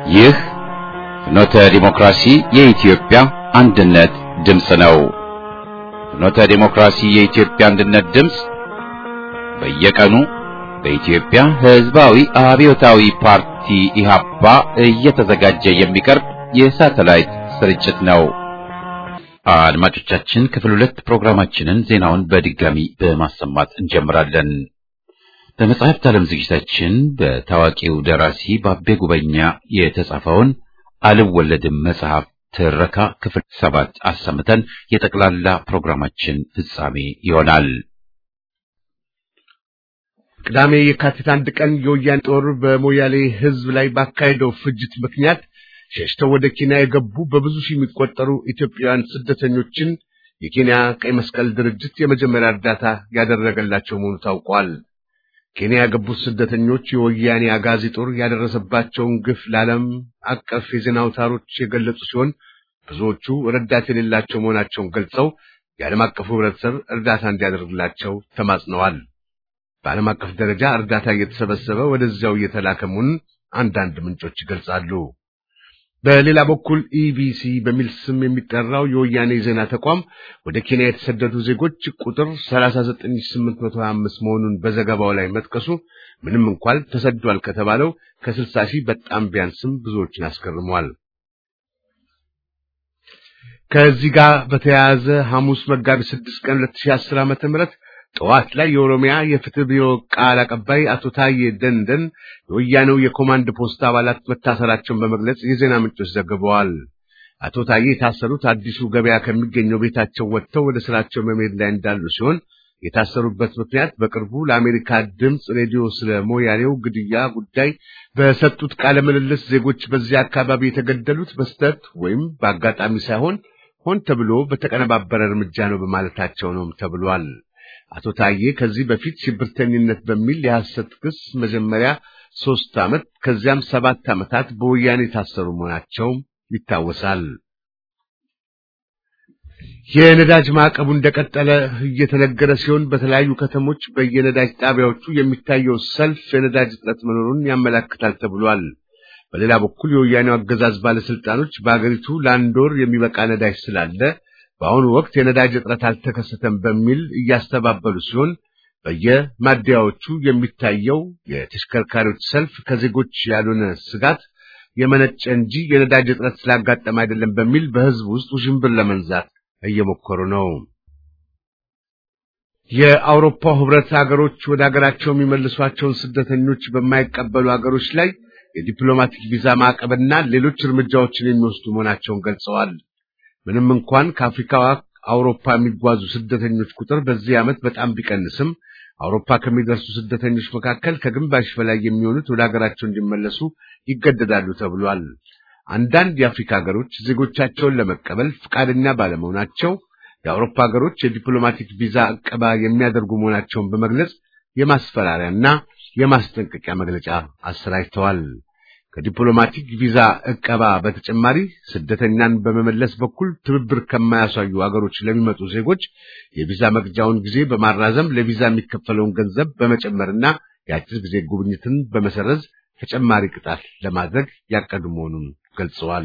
ይህ ፍኖተ ዲሞክራሲ የኢትዮጵያ አንድነት ድምፅ ነው። ፍኖተ ዲሞክራሲ የኢትዮጵያ አንድነት ድምፅ በየቀኑ በኢትዮጵያ ሕዝባዊ አብዮታዊ ፓርቲ ኢህአፓ እየተዘጋጀ የሚቀርብ የሳተላይት ስርጭት ነው። አድማጮቻችን ክፍል ሁለት ፕሮግራማችንን ዜናውን በድጋሚ በማሰማት እንጀምራለን። በመጽሐፍት ዓለም ዝግጅታችን በታዋቂው ደራሲ ባቤ ጉበኛ የተጻፈውን አልወለድም መጽሐፍ ትረካ ክፍል ሰባት አሰምተን የጠቅላላ ፕሮግራማችን ፍጻሜ ይሆናል። ቅዳሜ የካቲት አንድ ቀን የወያኔ ጦር በሞያሌ ሕዝብ ላይ ባካሄደው ፍጅት ምክንያት ሸሽተው ወደ ኬንያ የገቡ በብዙ ሺህ የሚቆጠሩ ኢትዮጵያውያን ስደተኞችን የኬንያ ቀይ መስቀል ድርጅት የመጀመሪያ እርዳታ ያደረገላቸው መሆኑ ታውቋል። ኬንያ የገቡት ስደተኞች የወያኔ አጋዚ ጦር ያደረሰባቸውን ግፍ ለዓለም አቀፍ የዜና አውታሮች የገለጹ ሲሆን ብዙዎቹ ረዳት የሌላቸው መሆናቸውን ገልጸው የዓለም አቀፉ ሕብረተሰብ እርዳታ እንዲያደርግላቸው ተማጽነዋል። በዓለም አቀፍ ደረጃ እርዳታ እየተሰበሰበ ወደዚያው እየተላከ መሆኑን አንዳንድ ምንጮች ይገልጻሉ። በሌላ በኩል ኢቢሲ በሚል ስም የሚጠራው የወያኔ ዜና ተቋም ወደ ኬንያ የተሰደዱ ዜጎች ቁጥር 39825 መሆኑን በዘገባው ላይ መጥቀሱ ምንም እንኳን ተሰዷል ከተባለው ከ60 ሺህ በጣም ቢያንስም ብዙዎችን አስገርሟል። ከዚህ ጋር በተያያዘ ሐሙስ መጋቢት 6 ቀን 2010 ዓ.ም ጠዋት ላይ የኦሮሚያ የፍትህ ቢሮ ቃል አቀባይ አቶ ታዬ ደንደን የወያኔው የኮማንድ ፖስት አባላት መታሰራቸውን በመግለጽ የዜና ምንጮች ዘግበዋል። አቶ ታዬ የታሰሩት አዲሱ ገበያ ከሚገኘው ቤታቸው ወጥተው ወደ ስራቸው በመሄድ ላይ እንዳሉ ሲሆን የታሰሩበት ምክንያት በቅርቡ ለአሜሪካ ድምፅ ሬዲዮ ስለ ሞያሌው ግድያ ጉዳይ በሰጡት ቃለ ምልልስ ዜጎች በዚያ አካባቢ የተገደሉት በስተት ወይም በአጋጣሚ ሳይሆን ሆን ተብሎ በተቀነባበረ እርምጃ ነው በማለታቸው ነው ተብሏል። አቶ ታዬ ከዚህ በፊት ሽብርተኝነት በሚል የሐሰት ክስ መጀመሪያ ሦስት ዓመት ከዚያም ሰባት ዓመታት በወያኔ የታሰሩ መሆናቸው ይታወሳል። የነዳጅ ማዕቀቡ እንደቀጠለ እየተነገረ ሲሆን በተለያዩ ከተሞች በየነዳጅ ጣቢያዎቹ የሚታየው ሰልፍ የነዳጅ እጥረት መኖሩን ያመለክታል ተብሏል። በሌላ በኩል የወያኔው አገዛዝ ባለስልጣኖች በአገሪቱ ለአንድ ወር የሚበቃ ነዳጅ ስላለ በአሁኑ ወቅት የነዳጅ እጥረት አልተከሰተም በሚል እያስተባበሉ ሲሆን በየማደያዎቹ የሚታየው የተሽከርካሪዎች ሰልፍ ከዜጎች ያልሆነ ስጋት የመነጨ እንጂ የነዳጅ እጥረት ስላጋጠመ አይደለም በሚል በሕዝብ ውስጥ ውዥንብር ለመንዛት እየሞከሩ ነው። የአውሮፓ ሕብረት ሀገሮች ወደ ሀገራቸው የሚመልሷቸውን ስደተኞች በማይቀበሉ ሀገሮች ላይ የዲፕሎማቲክ ቪዛ ማዕቀብና ሌሎች እርምጃዎችን የሚወስዱ መሆናቸውን ገልጸዋል። ምንም እንኳን ከአፍሪካ አውሮፓ የሚጓዙ ስደተኞች ቁጥር በዚህ ዓመት በጣም ቢቀንስም አውሮፓ ከሚደርሱ ስደተኞች መካከል ከግማሽ በላይ የሚሆኑት ወደ ሀገራቸው እንዲመለሱ ይገደዳሉ ተብሏል። አንዳንድ የአፍሪካ ሀገሮች ዜጎቻቸውን ለመቀበል ፈቃደኛ ባለመሆናቸው የአውሮፓ ሀገሮች የዲፕሎማቲክ ቪዛ ዕቀባ የሚያደርጉ መሆናቸውን በመግለጽ የማስፈራሪያና የማስጠንቀቂያ መግለጫ አሰራጭተዋል። ከዲፕሎማቲክ ቪዛ ዕቀባ በተጨማሪ ስደተኛን በመመለስ በኩል ትብብር ከማያሳዩ አገሮች ለሚመጡ ዜጎች የቪዛ መግጃውን ጊዜ በማራዘም ለቪዛ የሚከፈለውን ገንዘብ በመጨመርና የአጭር ጊዜ ጉብኝትን በመሰረዝ ተጨማሪ ቅጣት ለማድረግ ያቀዱ መሆኑን ገልጸዋል።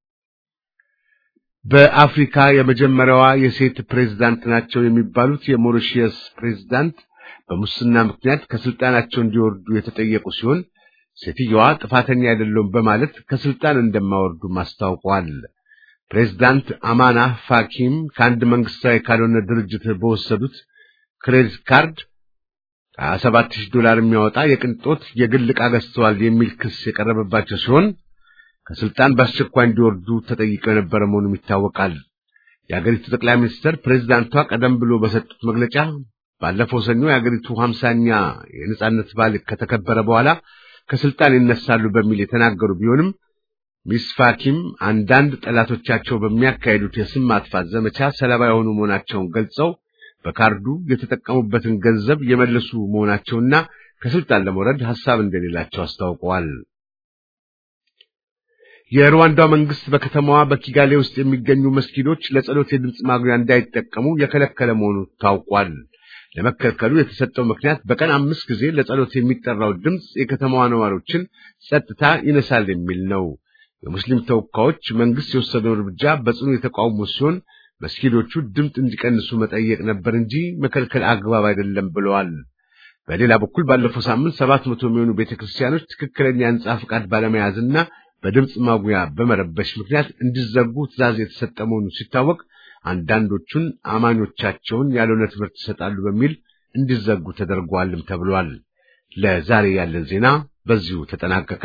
በአፍሪካ የመጀመሪያዋ የሴት ፕሬዝዳንት ናቸው የሚባሉት የሞሪሺየስ ፕሬዝዳንት በሙስና ምክንያት ከስልጣናቸው እንዲወርዱ የተጠየቁ ሲሆን ሴትየዋ ጥፋተኛ አይደለውም በማለት ከስልጣን እንደማወርዱ አስታውቀዋል። ፕሬዝዳንት አማና ፋኪም ከአንድ መንግስታዊ ካልሆነ ድርጅት በወሰዱት ክሬዲት ካርድ 27000 ዶላር የሚያወጣ የቅንጦት የግል ዕቃ ገዝተዋል የሚል ክስ የቀረበባቸው ሲሆን ከስልጣን በአስቸኳይ እንዲወርዱ ተጠይቀው የነበረ መሆኑም ይታወቃል። የአገሪቱ ጠቅላይ ሚኒስትር ፕሬዝዳንቷ ቀደም ብሎ በሰጡት መግለጫ ባለፈው ሰኞ የአገሪቱ ሀምሳኛ የነጻነት በዓል ከተከበረ በኋላ ከስልጣን ይነሳሉ በሚል የተናገሩ ቢሆንም ሚስ ፋኪም አንዳንድ ጠላቶቻቸው በሚያካሄዱት የስም ማጥፋት ዘመቻ ሰለባ የሆኑ መሆናቸውን ገልጸው በካርዱ የተጠቀሙበትን ገንዘብ የመለሱ መሆናቸውና ከስልጣን ለመውረድ ሐሳብ እንደሌላቸው አስታውቀዋል። የሩዋንዳው መንግስት በከተማዋ በኪጋሌ ውስጥ የሚገኙ መስጊዶች ለጸሎት የድምፅ ማጉያ እንዳይጠቀሙ የከለከለ መሆኑ ታውቋል። ለመከልከሉ የተሰጠው ምክንያት በቀን አምስት ጊዜ ለጸሎት የሚጠራው ድምፅ የከተማዋ ነዋሪዎችን ጸጥታ ይነሳል የሚል ነው። የሙስሊም ተወካዮች መንግስት የወሰደው እርምጃ በጽኑ የተቃውሞ ሲሆን መስጊዶቹ ድምፅ እንዲቀንሱ መጠየቅ ነበር እንጂ መከልከል አግባብ አይደለም ብለዋል። በሌላ በኩል ባለፈው ሳምንት ሰባት መቶ የሚሆኑ ቤተክርስቲያኖች ትክክለኛ የህንጻ ፍቃድ ባለመያዝና በድምፅ ማጉያ በመረበሽ ምክንያት እንዲዘጉ ትዕዛዝ የተሰጠ መሆኑ ሲታወቅ አንዳንዶቹን አማኞቻቸውን ያልሆነ ትምህርት ይሰጣሉ በሚል እንዲዘጉ ተደርጓልም ተብሏል። ለዛሬ ያለን ዜና በዚሁ ተጠናቀቀ።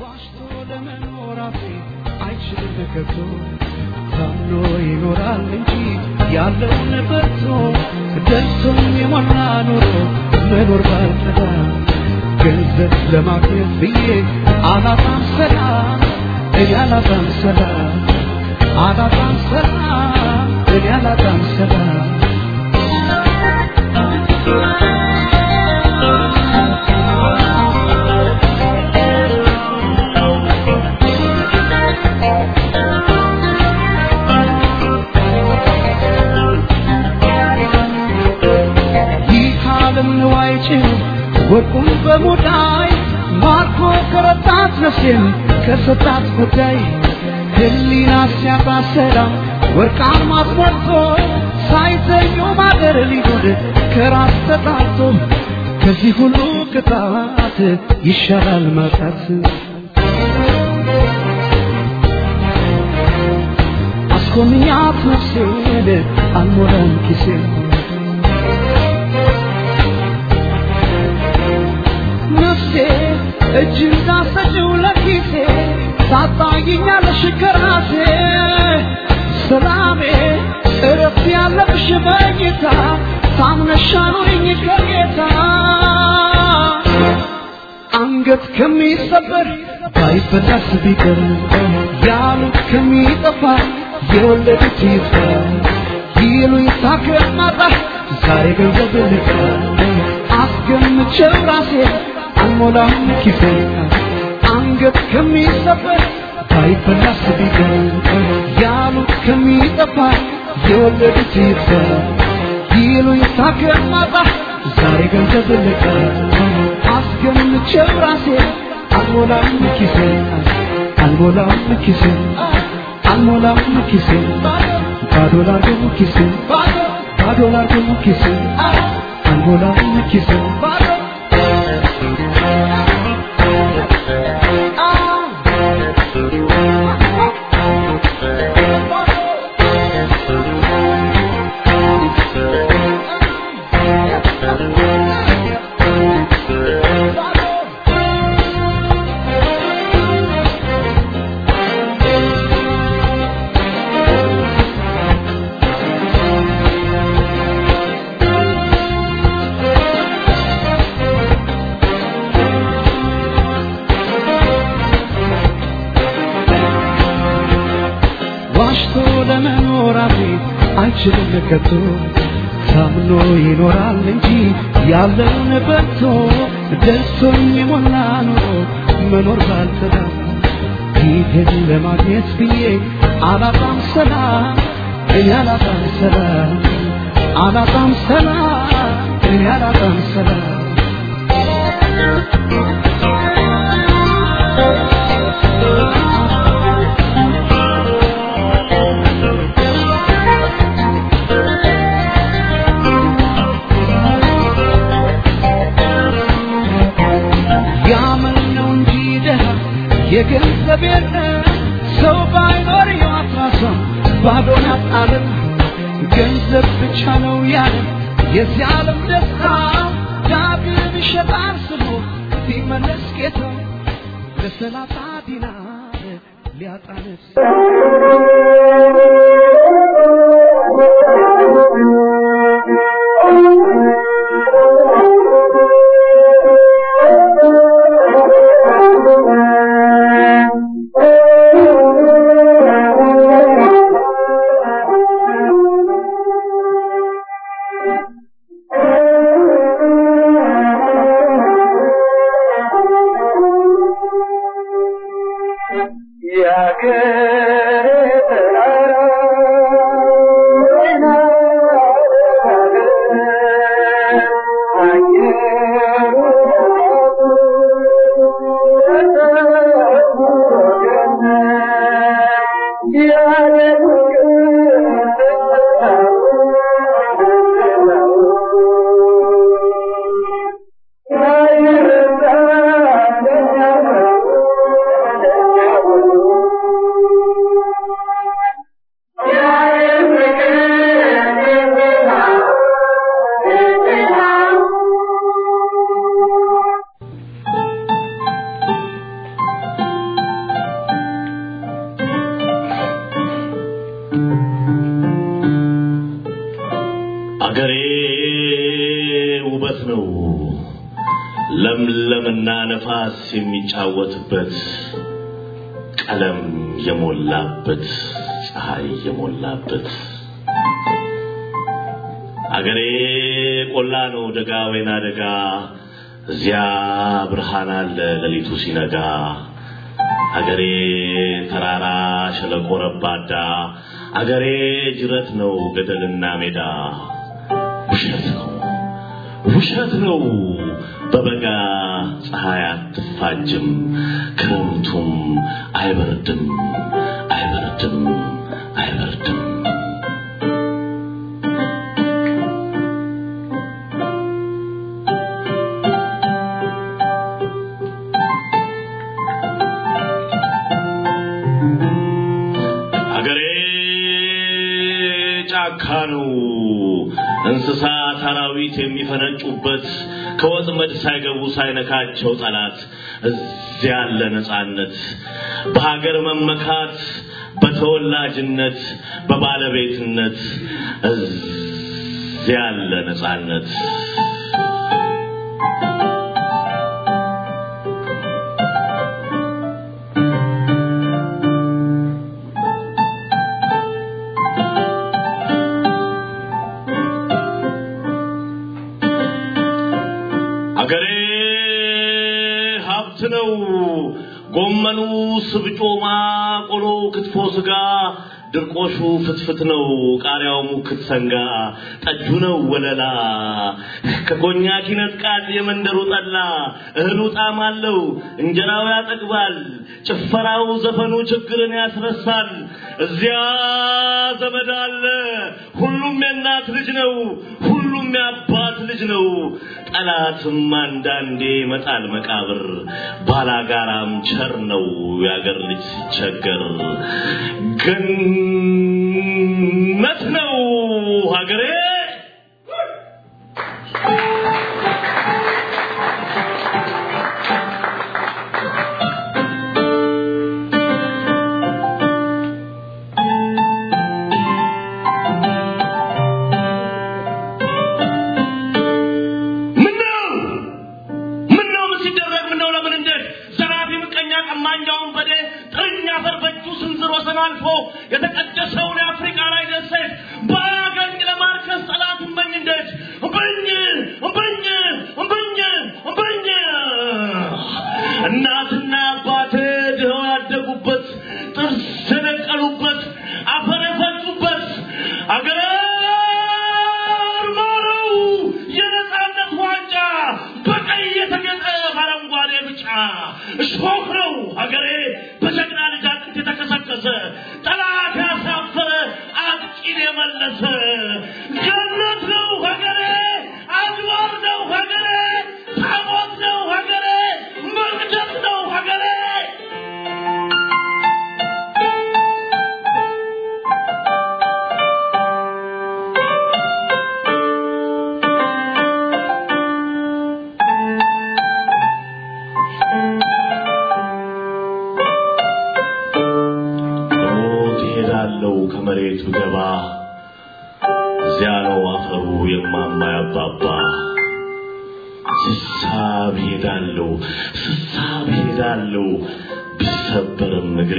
ታምኖ ይኖራል እንጂ ያለውን በርቶ ደርሶም የሞላ ኑሮ መኖር ባልጠዳ ገንዘብ ለማግኘት ብዬ አላጣም ሰላም እኔ አላጣም ሰላም አላጣም ሰላም እኔ አላጣም ሰላም ወርቁን በሙዳይ ማርኮ ከረታት ነፍሴን ከሰጣት ጉዳይ ህሊና ሲያጣ ሰላም ወርቃማ አስመርቶ ሳይተኙ ማደር ሊሆን ከራስ ተጣቶ ከዚህ ሁሉ ቅጣት ይሻላል ማጣት። አስኮንኛት ነፍሴን አልሞላም ኪሴን ነፍሴ እጅ እንዳሰጭው ለኪሴ ታጣይኛለሽ ከራሴ ሰላሜ እረፍት ያለብሽ በጌታ ታምነሻኑኝ ከጌታ አንገት ከሚሰበር ባይበላስ ቢቀር ያሉት ከሚጠፋ የወለዱት ይፍታ ይሉኝ ታከማጣ ዛሬ ገንዘብ ልካ አስገምቼው ራሴ አልሞላም ኪሴ አንገት ከሚሰበር ባይበላስ ቢቀር ያሉት ከሚጠፋ የወለዱት ይጥፋ ይሉኝ ታከማጣ ዛሬ ገንዘብ ልካ አስገምቼው ራሴ አልሞላም ኪሴ አልሞላም ኪሴ አልሞላም ኪሴ ባዶ ላርገው ኪሴ ባዶ ላርገው ኪሴ አልሞላም ኪሴ ዋሽቶ ለመኖር አፌ አይችልም ከቶ ታምኖ ይኖራል እንጂ ያለውን በልቶ ደርሶኝ የሞላ ኑሮ መኖር ባልተዳ ፊቴን ለማግኘት ብዬ አላጣም ሰላም እኔ አላጣም ሰላም አላጣም ሰላም እኔ አላጣም ሰላም ያመን ነው እንጂ ደሃ የገንዘብ የለ ሰው ባይኖር የዋትራሰው ባዶ ናት ዓለም ገንዘብ ብቻ ነው ያለ የዚህ ዓለም ደስታ ዳግም ይሸጣል ስሙ ቢመለስ ጌታ ለሰላሳ ዲናር ሊያጣ ነፍስ Yeah. አገሬ ውበት ነው ለምለምና ነፋስ የሚጫወትበት ቀለም የሞላበት ፀሐይ የሞላበት አገሬ ቆላ ነው ደጋ ወይና ደጋ እዚያ ብርሃን አለ ሌሊቱ ሲነጋ አገሬ ተራራ ሸለቆ ረባዳ አገሬ ጅረት ነው ገደልና ሜዳ ውሸት ነው ውሸት ነው በበጋ ፀሐይ አትፋጅም ክረምቱም አይበርድም አይበርድም አይበርድም አገሬ ጫካ ነው እንስሳት አራዊት የሚፈነጩበት ከወጥመድ ሳይገቡ ሳይነካቸው ጠላት እዚያ ያለ ነጻነት በሀገር መመካት በተወላጅነት በባለቤትነት እዚያ ያለ ነጻነት አገሬ ሀብት ነው። ጎመኑ፣ ስብጮማ፣ ቆሎ፣ ክትፎ፣ ስጋ፣ ድርቆሹ ፍትፍት ነው። ቃሪያው ሙክት ሰንጋ፣ ጠጁ ነው ወለላ። ከኮኛክ ይነጥቃል የመንደሩ ጠላ። እህሉ ጣዕም አለው፣ እንጀራው ያጠግባል። ጭፈራው፣ ዘፈኑ ችግርን ያስረሳል። እዚያ ዘመድ አለ፣ ሁሉም የእናት ልጅ ነው። ሁሉም የአባት ልጅ ነው። ጠላትም አንዳንዴ ይመጣል መቃብር። ባላጋራም ቸር ነው የአገር ልጅ ሲቸገር። ገነት ነው ሀገሬ። ምነው ምነው ምን ሲደረግ ምነው ለምን እንዴት ዘራፊ ምቀኛ ቀማኛውን በዴ ጥርኛ አፈር በእጁ ስንዝር ወሰን አልፎ የተቀደሰውን የአፍሪካ ላይ ደሴት በአገኝ ለማርከስ ጠላት እምበኝ እንዴት እምበኝ እምበኝ እምበኝ እምበኝ እናትና አባቴ ድኸው ያደጉበት ጥርስ የነቀሉበት አፈር የፈጩበት አገር ማረው የነጻነት ዋንጫ በቀይ የተጌጠ በአረንጓዴ ብጫ እሾህ ነው ሀገሬ በጀግና ልጅ አጥንት የተከሰከሰ ጠላት ያሳፈረ አጥቂን የመለሰ ገነት ነው ሀገሬ አድባር ነው ሀገሬ ታቦት ነው ሀገሬ መቅደስ ነው ሀገሬ ሞት ይሄዳለው ከመሬት ብገባ እዚያ ነው አፈሩ የማማ ያባባ ስሳብ ሄዳለው ስሳብ ሄዳለው ቢሰበርም እግሬ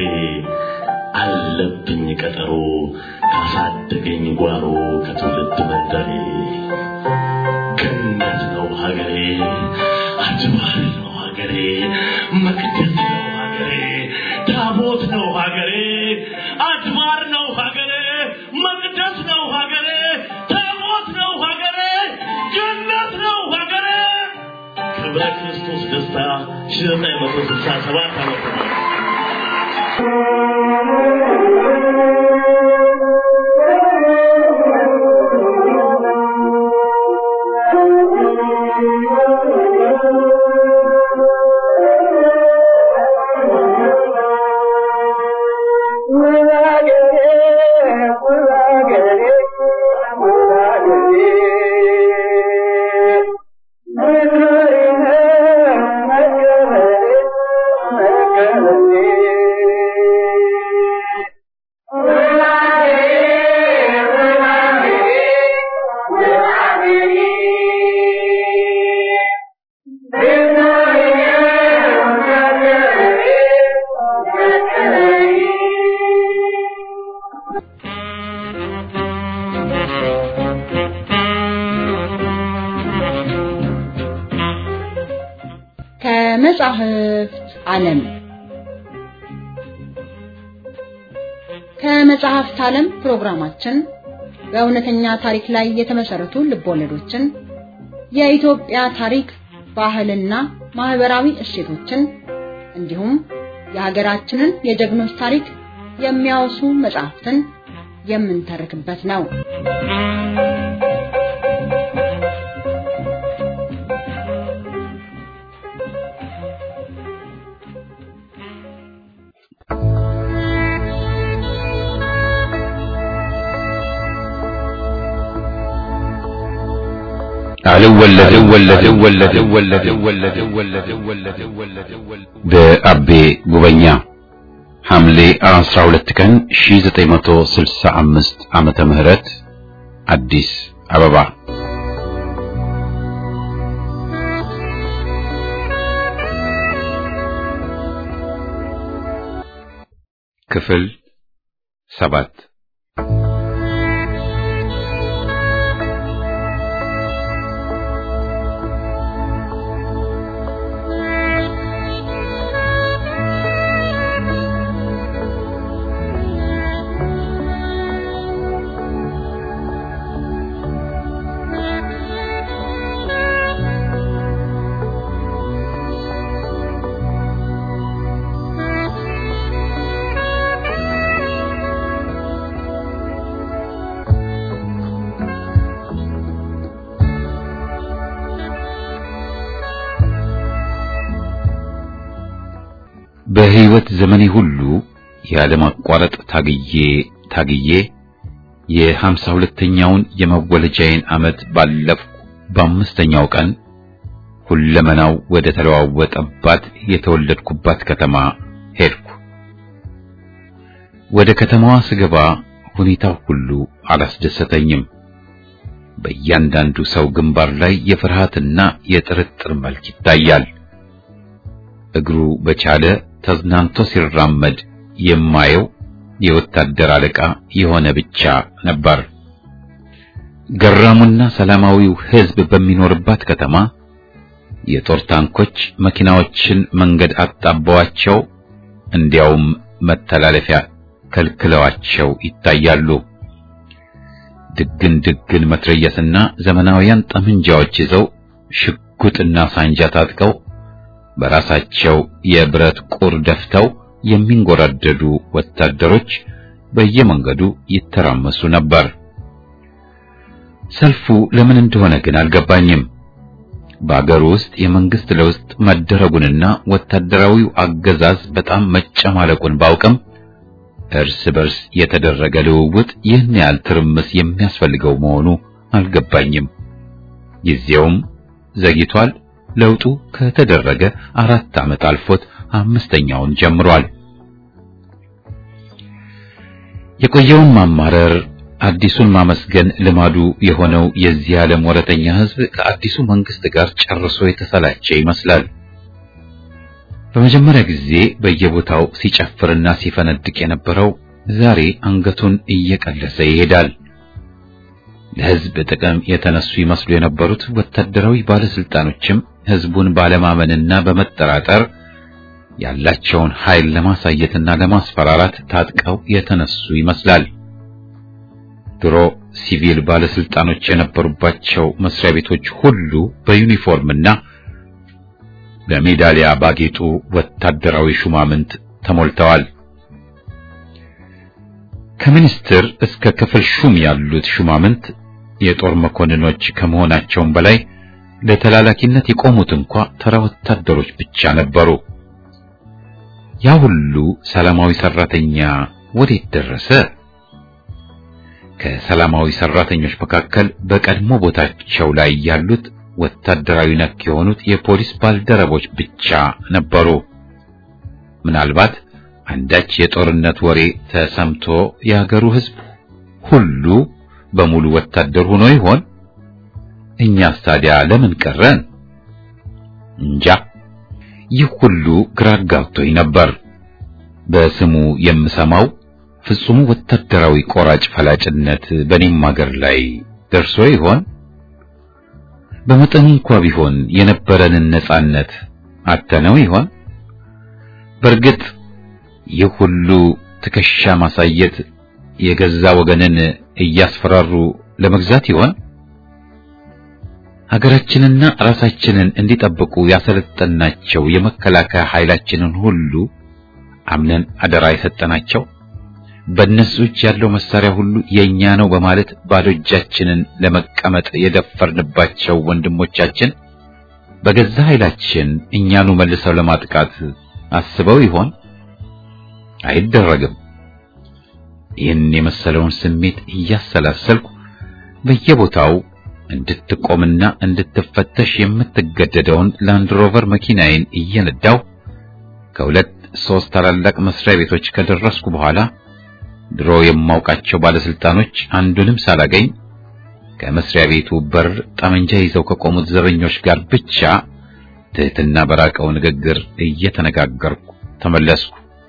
አለብኝ ቀጠሮ ካሳደገኝ ጓሮ ከትውልድ መንደሬ ገነት ነው ሀገሬ አድባር ነው ሀገሬ መቅደስ ነው ሀገሬ ታቦት ነው ሀገሬ አድባር ነው ሀገሬ መቅደስ ነው ሀገሬ ታቦት ነው ሀገሬ ገነት ነው ሀገሬ ክብረ ክርስቶስ ደስታ ሺህ ዘጠኝ መቶ ስልሳ ሰባት ዓመተ ምህረት ከመጻሕፍት ዓለም ከመጽሐፍት ዓለም ፕሮግራማችን በእውነተኛ ታሪክ ላይ የተመሰረቱ ልቦለዶችን፣ የኢትዮጵያ ታሪክ፣ ባህልና ማህበራዊ እሴቶችን እንዲሁም የሀገራችንን የጀግኖች ታሪክ የሚያወሱ መጽሐፍትን የምንተርክበት ነው። በአቤ ጉበኛ ሐምሌ 12 ቀን 1965 ዓመተ ምህረት አዲስ አበባ ክፍል ሰባት በሕይወት ዘመኔ ሁሉ ያለማቋረጥ ታግዬ ታግዬ የሀምሳ ሁለተኛውን የመወለጃዬን ዓመት ባለፍኩ በአምስተኛው ቀን ሁለመናው ወደ ተለዋወጠባት የተወለድኩባት ከተማ ሄድኩ። ወደ ከተማዋ ስገባ ሁኔታው ሁሉ አላስደሰተኝም። በእያንዳንዱ ሰው ግንባር ላይ የፍርሃትና የጥርጥር መልክ ይታያል። እግሩ በቻለ ተዝናንቶ ሲራመድ የማየው የወታደር አለቃ የሆነ ብቻ ነበር። ገራሙና ሰላማዊው ሕዝብ በሚኖርባት ከተማ የጦር ታንኮች መኪናዎችን መንገድ አጣበዋቸው፣ እንዲያውም መተላለፊያ ከልክለዋቸው ይታያሉ። ድግን ድግን መትረየስና ዘመናዊያን ጠመንጃዎች ይዘው ሽጉጥና ሳንጃ ታጥቀው በራሳቸው የብረት ቁር ደፍተው የሚንጎራደዱ ወታደሮች በየመንገዱ ይተራመሱ ነበር። ሰልፉ ለምን እንደሆነ ግን አልገባኝም። በአገሩ ውስጥ የመንግስት ለውጥ መደረጉንና ወታደራዊው አገዛዝ በጣም መጨማለቁን ባውቅም እርስ በርስ የተደረገ ልውውጥ ይህን ያህል ትርምስ የሚያስፈልገው መሆኑ አልገባኝም። ጊዜውም ዘግይቷል። ለውጡ ከተደረገ አራት ዓመት አልፎት አምስተኛውን ጀምሯል። የቆየውን ማማረር አዲሱን ማመስገን ልማዱ የሆነው የዚህ ዓለም ወረተኛ ሕዝብ ከአዲሱ መንግስት ጋር ጨርሶ የተሰላቸ ይመስላል። በመጀመሪያ ጊዜ በየቦታው ሲጨፍርና ሲፈነድቅ የነበረው ዛሬ አንገቱን እየቀለሰ ይሄዳል። ለሕዝብ ጥቅም የተነሱ ይመስሉ የነበሩት ወታደራዊ ባለስልጣኖችም ሕዝቡን ባለማመንና በመጠራጠር ያላቸውን ኃይል ለማሳየትና ለማስፈራራት ታጥቀው የተነሱ ይመስላል። ድሮ ሲቪል ባለስልጣኖች የነበሩባቸው መስሪያ ቤቶች ሁሉ በዩኒፎርምና በሜዳሊያ ባጌጡ ወታደራዊ ሹማምንት ተሞልተዋል። ከሚኒስትር እስከ ክፍል ሹም ያሉት ሹማምንት የጦር መኮንኖች ከመሆናቸውም በላይ ለተላላኪነት የቆሙት እንኳ ተራ ወታደሮች ብቻ ነበሩ። ያ ሁሉ ሰላማዊ ሰራተኛ ወዴት ደረሰ? ከሰላማዊ ሰራተኞች መካከል በቀድሞ ቦታቸው ላይ ያሉት ወታደራዊ ነክ የሆኑት የፖሊስ ባልደረቦች ብቻ ነበሩ። ምናልባት አንዳች የጦርነት ወሬ ተሰምቶ የሀገሩ ሕዝብ ሁሉ በሙሉ ወታደር ሆኖ ይሆን? እኛስ ታዲያ ለምን ቀረን? እንጃ። ይህ ሁሉ ግራ አጋብቶኝ ነበር። በስሙ የምሰማው ፍጹሙ ወታደራዊ ቆራጭ ፈላጭነት በኔም ሀገር ላይ ደርሶ ይሆን? በመጠኑ እንኳ ቢሆን የነበረንን ነጻነት አተነው ይሆን? በእርግጥ ይህ ሁሉ ትከሻ ማሳየት የገዛ ወገንን እያስፈራሩ ለመግዛት ይሆን? ሀገራችንና ራሳችንን እንዲጠብቁ ያሰለጠናቸው የመከላከያ ኃይላችንን ሁሉ አምነን አደራ የሰጠናቸው በእነሱ እጅ ያለው መሳሪያ ሁሉ የኛ ነው በማለት ባዶ እጃችንን ለመቀመጥ የደፈርንባቸው ወንድሞቻችን በገዛ ኃይላችን እኛኑ መልሰው ለማጥቃት አስበው ይሆን? አይደረግም። ይህን የመሰለውን ስሜት እያሰላሰልኩ በየቦታው እንድትቆምና እንድትፈተሽ የምትገደደውን ላንድ ሮቨር መኪናዬን እየነዳው ከሁለት ሶስት ታላላቅ መስሪያ ቤቶች ከደረስኩ በኋላ ድሮ የማውቃቸው ባለስልጣኖች አንዱንም ሳላገኝ ከመስሪያ ቤቱ በር ጠመንጃ ይዘው ከቆሙት ዘበኞች ጋር ብቻ ትህትና በራቀው ንግግር እየተነጋገርኩ ተመለስኩ።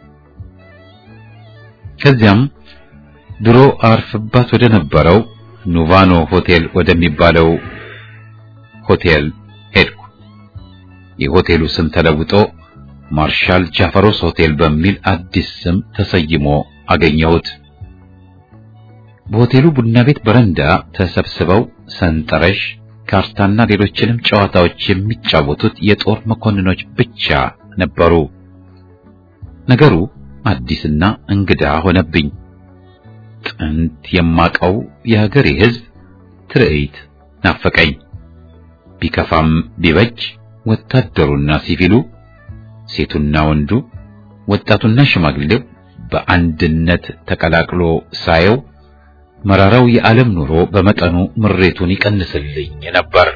ከዚያም ድሮ አርፍባት ወደ ነበረው ኑቫኖ ሆቴል ወደሚባለው ሆቴል ሄድኩ። የሆቴሉ ስም ተለውጦ ማርሻል ጃፈሮስ ሆቴል በሚል አዲስ ስም ተሰይሞ አገኘሁት። በሆቴሉ ቡና ቤት በረንዳ ተሰብስበው ሰንጠረዥ፣ ካርታና ሌሎችንም ጨዋታዎች የሚጫወቱት የጦር መኮንኖች ብቻ ነበሩ። ነገሩ አዲስና እንግዳ ሆነብኝ። ጥንት የማቀው የሀገሬ ሕዝብ ትርኢት ናፈቀኝ። ቢከፋም ቢበጅ ወታደሩና ሲቪሉ፣ ሴቱና ወንዱ፣ ወጣቱና ሽማግሌው በአንድነት ተቀላቅሎ ሳየው መራራው የዓለም ኑሮ በመጠኑ ምሬቱን ይቀንስልኝ ነበር።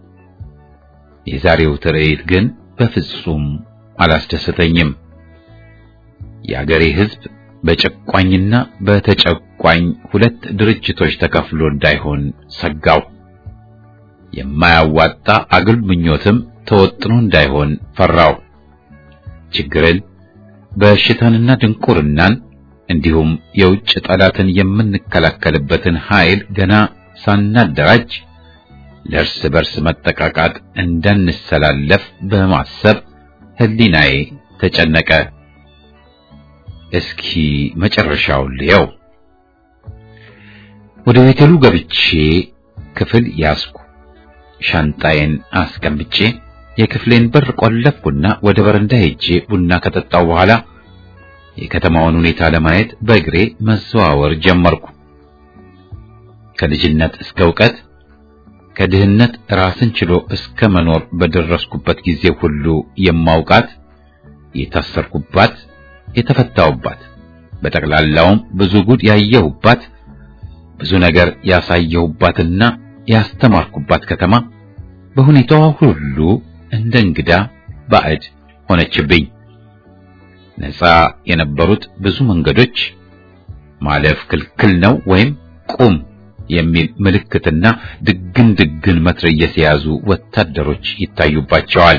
የዛሬው ትርኢት ግን በፍጹም አላስደሰተኝም። የአገሬ ሕዝብ በጨቋኝና በተጨቋኝ ሁለት ድርጅቶች ተከፍሎ እንዳይሆን ሰጋው። የማያዋጣ አግል ምኞትም ተወጥኖ እንዳይሆን ፈራው። ችግርን፣ በሽታንና ድንቁርናን እንዲሁም የውጭ ጠላትን የምንከላከልበትን ኃይል ገና ሳናደራጅ ለእርስ በርስ መጠቃቃት እንዳንሰላለፍ በማሰብ ሕሊናዬ ተጨነቀ። እስኪ መጨረሻውን ልየው። ወደ ሆቴሉ ገብቼ ክፍል ያዝኩ። ሻንጣዬን አስቀምጬ የክፍሌን በር ቆለፍኩና ወደ በረንዳ ሄጄ ቡና ከጠጣው በኋላ የከተማውን ሁኔታ ለማየት በእግሬ መዘዋወር ጀመርኩ። ከልጅነት እስከ ዕውቀት ከድህነት ራስን ችሎ እስከ መኖር በደረስኩበት ጊዜ ሁሉ የማውቃት የታሰርኩባት፣ የተፈታውባት፣ በጠቅላላውም ብዙ ጉድ ያየሁባት፣ ብዙ ነገር ያሳየሁባትና ያስተማርኩባት ከተማ በሁኔታዋ ሁሉ እንደ እንግዳ ባዕድ ሆነችብኝ። ነፃ የነበሩት ብዙ መንገዶች ማለፍ ክልክል ነው ወይም ቁም የሚል ምልክትና ድግን ድግን መትረየስ የያዙ ወታደሮች ይታዩባቸዋል።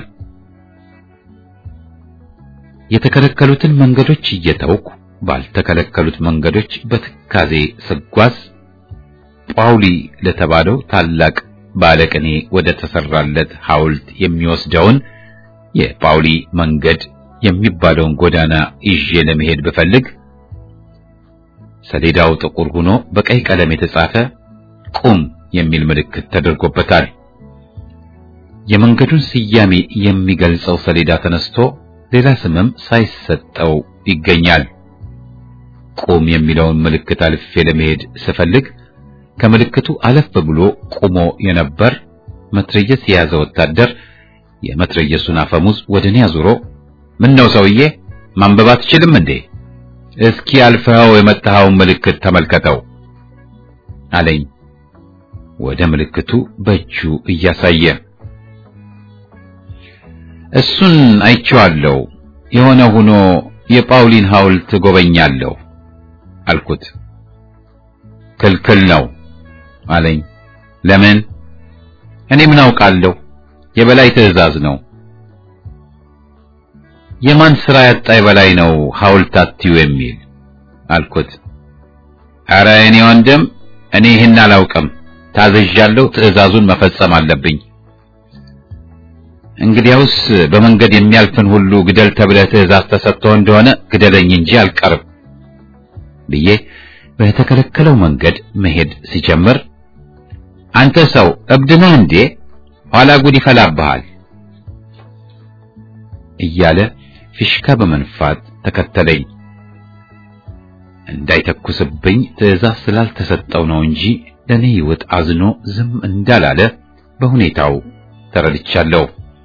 የተከለከሉትን መንገዶች እየተውኩ ባልተከለከሉት መንገዶች በትካዜ ስጓዝ ጳውሊ ለተባለው ታላቅ ባለቅኔ ወደ ተሰራለት ሐውልት የሚወስደውን የጳውሊ መንገድ የሚባለውን ጎዳና ይዤ ለመሄድ ብፈልግ ሰሌዳው ጥቁር ሆኖ በቀይ ቀለም የተጻፈ ቁም የሚል ምልክት ተደርጎበታል። የመንገዱን ስያሜ የሚገልጸው ሰሌዳ ተነስቶ ሌላ ስምም ሳይሰጠው ይገኛል። ቁም የሚለውን ምልክት አልፌ ለመሄድ ስፈልግ ከምልክቱ አለፍ ብሎ ቆሞ የነበር መትረየስ የያዘ ወታደር የመትረየሱን አፈሙዝ ወደ እኔ አዙሮ ምን ነው ሰውዬ ማንበብ አትችልም እንዴ? እስኪ አልፈኸው የመጣኸውን ምልክት ተመልከተው አለኝ። ወደ ምልክቱ በእጁ እያሳየ እሱን አይቼዋለሁ። የሆነ ሆኖ የጳውሊን ሐውልት ጎበኛለሁ አልኩት። ክልክል ነው አለኝ። ለምን? እኔ ምን አውቃለሁ? የበላይ ትዕዛዝ ነው። የማን ስራ ያጣ የበላይ ነው ሐውልት አትዩ የሚል አልኩት። ኧረ እኔ ወንድም እኔ ይህን አላውቅም። ታዘዣለሁ። ትዕዛዙን መፈጸም አለብኝ። እንግዲያውስ በመንገድ የሚያልፍን ሁሉ ግደል ተብለህ ትዕዛዝ ተሰጥቶ እንደሆነ ግደለኝ እንጂ አልቀርም ብዬ በተከለከለው መንገድ መሄድ ሲጀምር አንተ ሰው እብድ ነህ እንዴ? ኋላ ጉድ ይፈላብሃል እያለ ፊሽካ በመንፋት ተከተለኝ። እንዳይተኩስብኝ ትዕዛዝ ስላልተሰጠው ነው እንጂ ለኔ ሕይወት አዝኖ ዝም እንዳላለ በሁኔታው ተረድቻለሁ።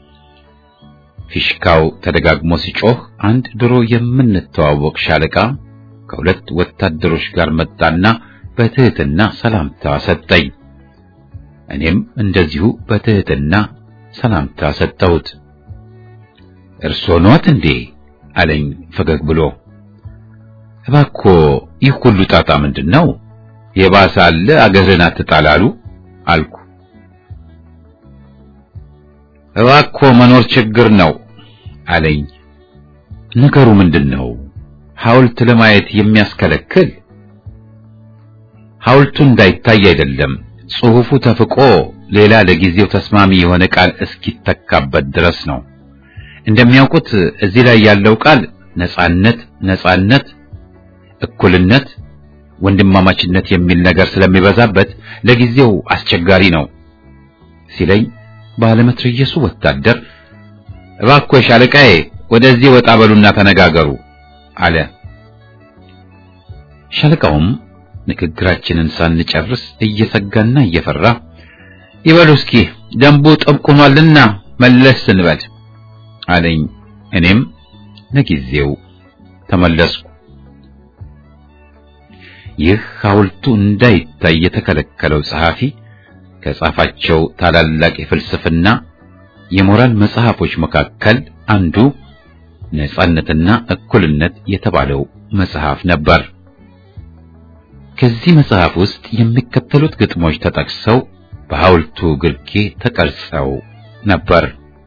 ፊሽካው ተደጋግሞ ሲጮህ አንድ ድሮ የምንተዋወቅ ሻለቃ ከሁለት ወታደሮች ጋር መጣና በትህትና ሰላምታ ሰጠኝ። እኔም እንደዚሁ በትህትና ሰላምታ ሰጠሁት። እርስዎ ኖት እንዴ አለኝ ፈገግ ብሎ። እባክዎ ይህ ሁሉ ጣጣ ምንድን ነው? የባሰ አለ አገርህን አትጣላሉ አልኩ። እባክዎ መኖር ችግር ነው አለኝ። ነገሩ ምንድን ነው? ሐውልት ለማየት የሚያስከለክል? ሐውልቱ እንዳይታይ አይደለም፣ ጽሑፉ ተፍቆ ሌላ ለጊዜው ተስማሚ የሆነ ቃል እስኪተካበት ድረስ ነው። እንደሚያውቁት እዚህ ላይ ያለው ቃል ነጻነት፣ ነጻነት፣ እኩልነት፣ ወንድማማችነት የሚል ነገር ስለሚበዛበት ለጊዜው አስቸጋሪ ነው ሲለኝ ባለመትረየሱ ወታደር እባክዎ ሻለቃዬ ወደዚህ ወጣ በሉና ተነጋገሩ አለ። ሻለቃውም ንግግራችንን ሳንጨርስ እየሰጋና እየፈራ ይበሉ እስኪ ደንቡ ጥብቅ ሆኗልና መለስ ስንበል አለኝ። እኔም ለጊዜው ተመለስኩ። ይህ ሐውልቱ እንዳይታይ የተከለከለው ጸሐፊ ከጻፋቸው ታላላቅ የፍልስፍና የሞራል መጽሐፎች መካከል አንዱ ነጻነትና እኩልነት የተባለው መጽሐፍ ነበር። ከዚህ መጽሐፍ ውስጥ የሚከተሉት ግጥሞች ተጠቅሰው በሐውልቱ ግርጌ ተቀርጸው ነበር።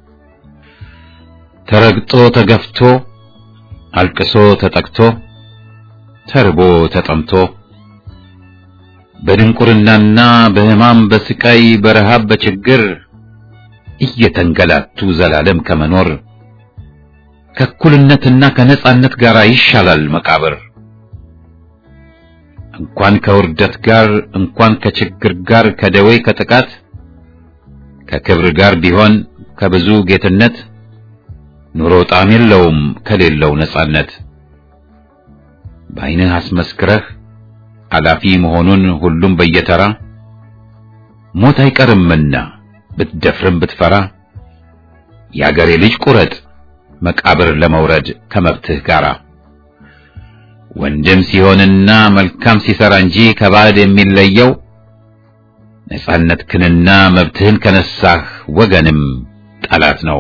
ተረግጦ ተገፍቶ፣ አልቅሶ ተጠቅቶ፣ ተርቦ ተጠምቶ፣ በድንቁርናና በሕማም በስቃይ በረሃብ በችግር እየተንገላቱ ዘላለም ከመኖር ከእኩልነትና ከነጻነት ጋር ይሻላል መቃብር። እንኳን ከውርደት ጋር እንኳን ከችግር ጋር ከደዌ ከጥቃት ከክብር ጋር ቢሆን ከብዙ ጌትነት ኑሮ ጣዕም የለውም ከሌለው ነጻነት። በዓይንህ አስመስክረህ አላፊ መሆኑን ሁሉም በየተራ ሞት አይቀርምና ብትደፍርም ብትፈራ የአገሬ ልጅ ቁረጥ መቃብር ለመውረድ ከመብትህ ጋራ ወንድም ሲሆንና መልካም ሲሰራ እንጂ ከባዕድ የሚለየው ነጻነትህንና መብትህን ከነሳህ ወገንም ጠላት ነው።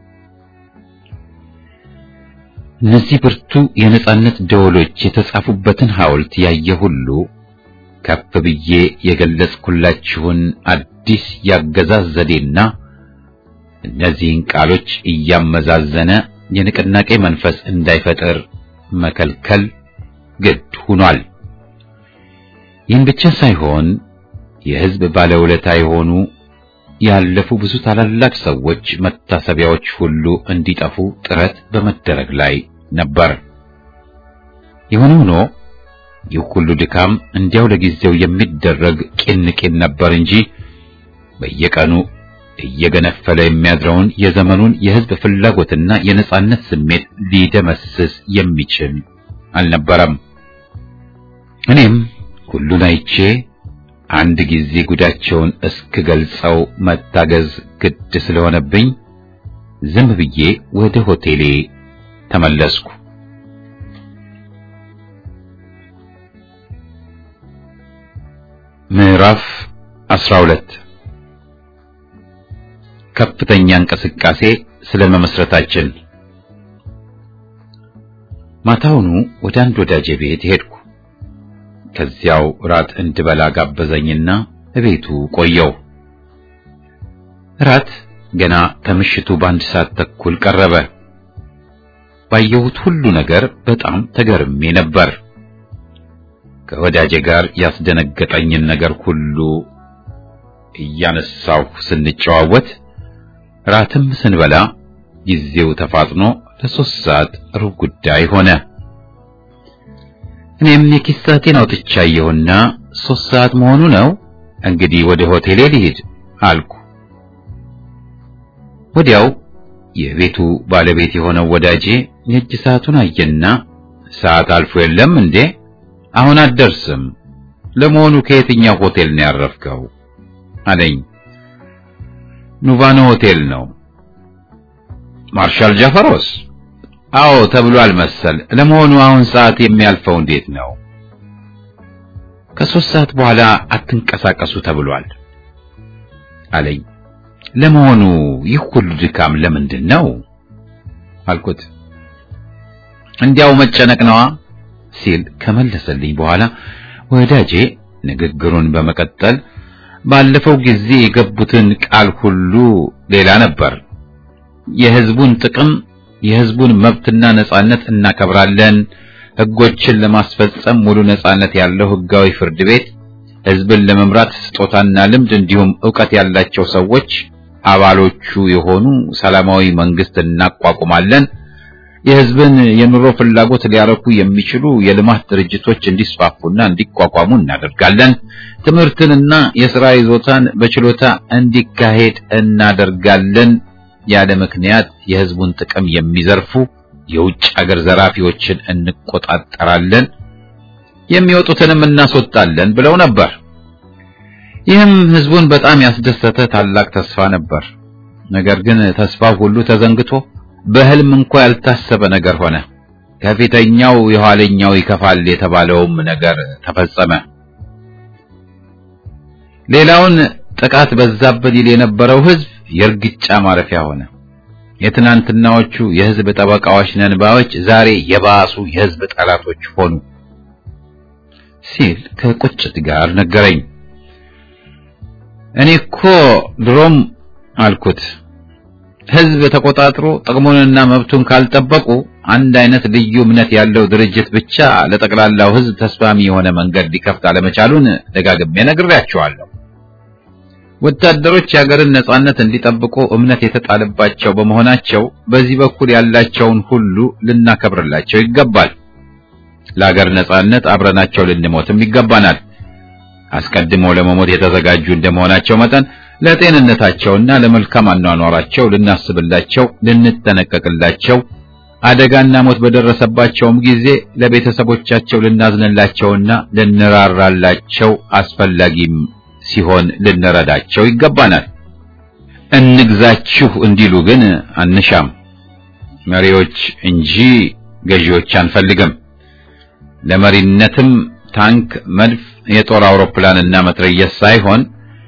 እነዚህ ብርቱ የነጻነት ደወሎች የተጻፉበትን ሐውልት ያየ ሁሉ ከፍ ብዬ የገለጽኩላችሁን አዲስ ያገዛዝ ዘዴና እነዚህን ቃሎች እያመዛዘነ የንቅናቄ መንፈስ እንዳይፈጠር መከልከል ግድ ሆኗል። ይህን ብቻ ሳይሆን የሕዝብ ባለውለታ የሆኑ ያለፉ ብዙ ታላላቅ ሰዎች መታሰቢያዎች ሁሉ እንዲጠፉ ጥረት በመደረግ ላይ ነበር። የሆነ ሆኖ ይህ ሁሉ ድካም እንዲያው ለጊዜው የሚደረግ ቂን ቂን ነበር እንጂ በየቀኑ እየገነፈለ የሚያድረውን የዘመኑን የሕዝብ ፍላጎትና የነጻነት ስሜት ሊደመስስ የሚችል አልነበረም። እኔም ሁሉን አይቼ አንድ ጊዜ ጉዳቸውን እስክገልጸው መታገዝ ግድ ስለሆነብኝ ዝም ብዬ ወደ ሆቴሌ ተመለስኩ። ምዕራፍ 12 ከፍተኛ እንቅስቃሴ ስለ መመስረታችን ማታውኑ ወደ አንድ ወዳጄ ቤት ሄድኩ። ከዚያው ራት እንድበላ ጋበዘኝና እቤቱ ቆየው። ራት ገና ከምሽቱ በአንድ ሰዓት ተኩል ቀረበ። ባየሁት ሁሉ ነገር በጣም ተገርሜ ነበር። ከወዳጄ ጋር ያስደነገጠኝን ነገር ሁሉ እያነሳሁ ስንጨዋወት ራትም ስንበላ ጊዜው ተፋጥኖ ለሶስት ሰዓት ሩብ ጉዳይ ሆነ። እኔም የኪስ ሰዓቴን አውጥቼ አየሁና ሶስት ሰዓት መሆኑ ነው፣ እንግዲህ ወደ ሆቴሌ ልሂድ አልኩ። ወዲያው የቤቱ ባለቤት የሆነው ወዳጄ የእጅ ሰዓቱን አየና ሰዓት አልፎ የለም እንዴ? አሁን አትደርስም። ለመሆኑ ከየትኛው ሆቴል ነው ያረፍከው? አለኝ። ኑቫኖ ሆቴል ነው። ማርሻል ጃፈሮስ? አዎ ተብሏል መሰል። ለመሆኑ አሁን ሰዓት የሚያልፈው እንዴት ነው? ከሶስት ሰዓት በኋላ አትንቀሳቀሱ ተብሏል አለኝ። ለመሆኑ ይህ ሁሉ ድካም ለምንድን ነው አልኩት። እንዲያው መጨነቅ ነዋ ሲል ከመለሰልኝ በኋላ ወዳጄ ንግግሩን በመቀጠል ባለፈው ጊዜ የገቡትን ቃል ሁሉ ሌላ ነበር። የሕዝቡን ጥቅም፣ የሕዝቡን መብትና ነጻነት እናከብራለን። ሕጎችን ለማስፈጸም ሙሉ ነጻነት ያለው ሕጋዊ ፍርድ ቤት፣ ሕዝብን ለመምራት ስጦታና ልምድ እንዲሁም ዕውቀት ያላቸው ሰዎች አባሎቹ የሆኑ ሰላማዊ መንግስት እናቋቁማለን። የሕዝብን የኑሮ ፍላጎት ሊያረኩ የሚችሉ የልማት ድርጅቶች እንዲስፋፉና እንዲቋቋሙ እናደርጋለን። ትምህርትንና የሥራ ይዞታን በችሎታ እንዲካሄድ እናደርጋለን። ያለ ምክንያት የሕዝቡን ጥቅም የሚዘርፉ የውጭ አገር ዘራፊዎችን እንቆጣጠራለን፣ የሚወጡትንም እናስወጣለን ብለው ነበር። ይህም ሕዝቡን በጣም ያስደሰተ ታላቅ ተስፋ ነበር። ነገር ግን ተስፋው ሁሉ ተዘንግቶ በህልም እንኳ ያልታሰበ ነገር ሆነ። ከፊተኛው የኋለኛው ይከፋል የተባለውም ነገር ተፈጸመ። ሌላውን ጥቃት በዛብን ይል የነበረው ህዝብ የእርግጫ ማረፊያ ሆነ። የትናንትናዎቹ የህዝብ ጠበቃዎች ነን ባዮች ዛሬ የባሱ የህዝብ ጠላቶች ሆኑ ሲል ከቁጭት ጋር ነገረኝ። እኔ እኮ ድሮም አልኩት ህዝብ ተቆጣጥሮ ጥቅሙንና መብቱን ካልጠበቁ አንድ አይነት ልዩ እምነት ያለው ድርጅት ብቻ ለጠቅላላው ህዝብ ተስማሚ የሆነ መንገድ ሊከፍት አለመቻሉን ደጋግሜ ነግሬያቸዋለሁ። ወታደሮች የሀገርን ነጻነት እንዲጠብቁ እምነት የተጣለባቸው በመሆናቸው በዚህ በኩል ያላቸውን ሁሉ ልናከብርላቸው ይገባል። ለሀገር ነጻነት አብረናቸው ልንሞትም ይገባናል። አስቀድሞ ለመሞት የተዘጋጁ እንደመሆናቸው መጠን ለጤንነታቸውና ለመልካም አኗኗራቸው ልናስብላቸው፣ ልንጠነቀቅላቸው፣ አደጋና ሞት በደረሰባቸውም ጊዜ ለቤተሰቦቻቸው ልናዝንላቸውና ልንራራላቸው አስፈላጊም ሲሆን ልንረዳቸው ይገባናል። እንግዛችሁ እንዲሉ ግን አንሻም። መሪዎች እንጂ ገዢዎች አንፈልግም። ለመሪነትም ታንክ፣ መድፍ፣ የጦር አውሮፕላንና መትረየስ ሳይሆን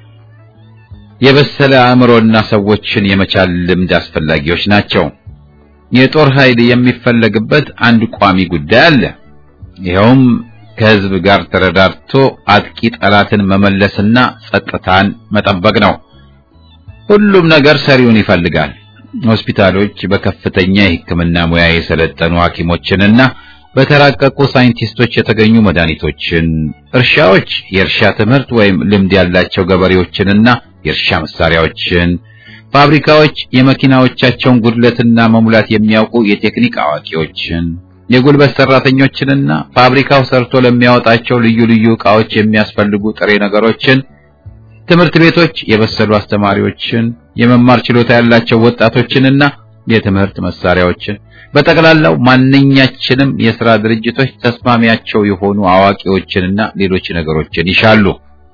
የበሰለ አእምሮና ሰዎችን የመቻል ልምድ አስፈላጊዎች ናቸው። የጦር ኃይል የሚፈለግበት አንድ ቋሚ ጉዳይ አለ። ይኸውም ከህዝብ ጋር ተረዳድቶ አጥቂ ጠላትን መመለስና ጸጥታን መጠበቅ ነው። ሁሉም ነገር ሰሪውን ይፈልጋል። ሆስፒታሎች በከፍተኛ የሕክምና ሙያ የሰለጠኑ ሐኪሞችንና በተራቀቁ ሳይንቲስቶች የተገኙ መድኃኒቶችን፣ እርሻዎች የእርሻ ትምህርት ወይም ልምድ ያላቸው ገበሬዎችንና የእርሻ መሳሪያዎችን፣ ፋብሪካዎች የመኪናዎቻቸውን ጉድለትና መሙላት የሚያውቁ የቴክኒክ አዋቂዎችን፣ የጉልበት ሰራተኞችንና ፋብሪካው ሰርቶ ለሚያወጣቸው ልዩ ልዩ ዕቃዎች የሚያስፈልጉ ጥሬ ነገሮችን፣ ትምህርት ቤቶች የበሰሉ አስተማሪዎችን፣ የመማር ችሎታ ያላቸው ወጣቶችንና የትምህርት መሳሪያዎችን በጠቅላላው ማንኛችንም የሥራ ድርጅቶች ተስማሚያቸው የሆኑ አዋቂዎችንና ሌሎች ነገሮችን ይሻሉ።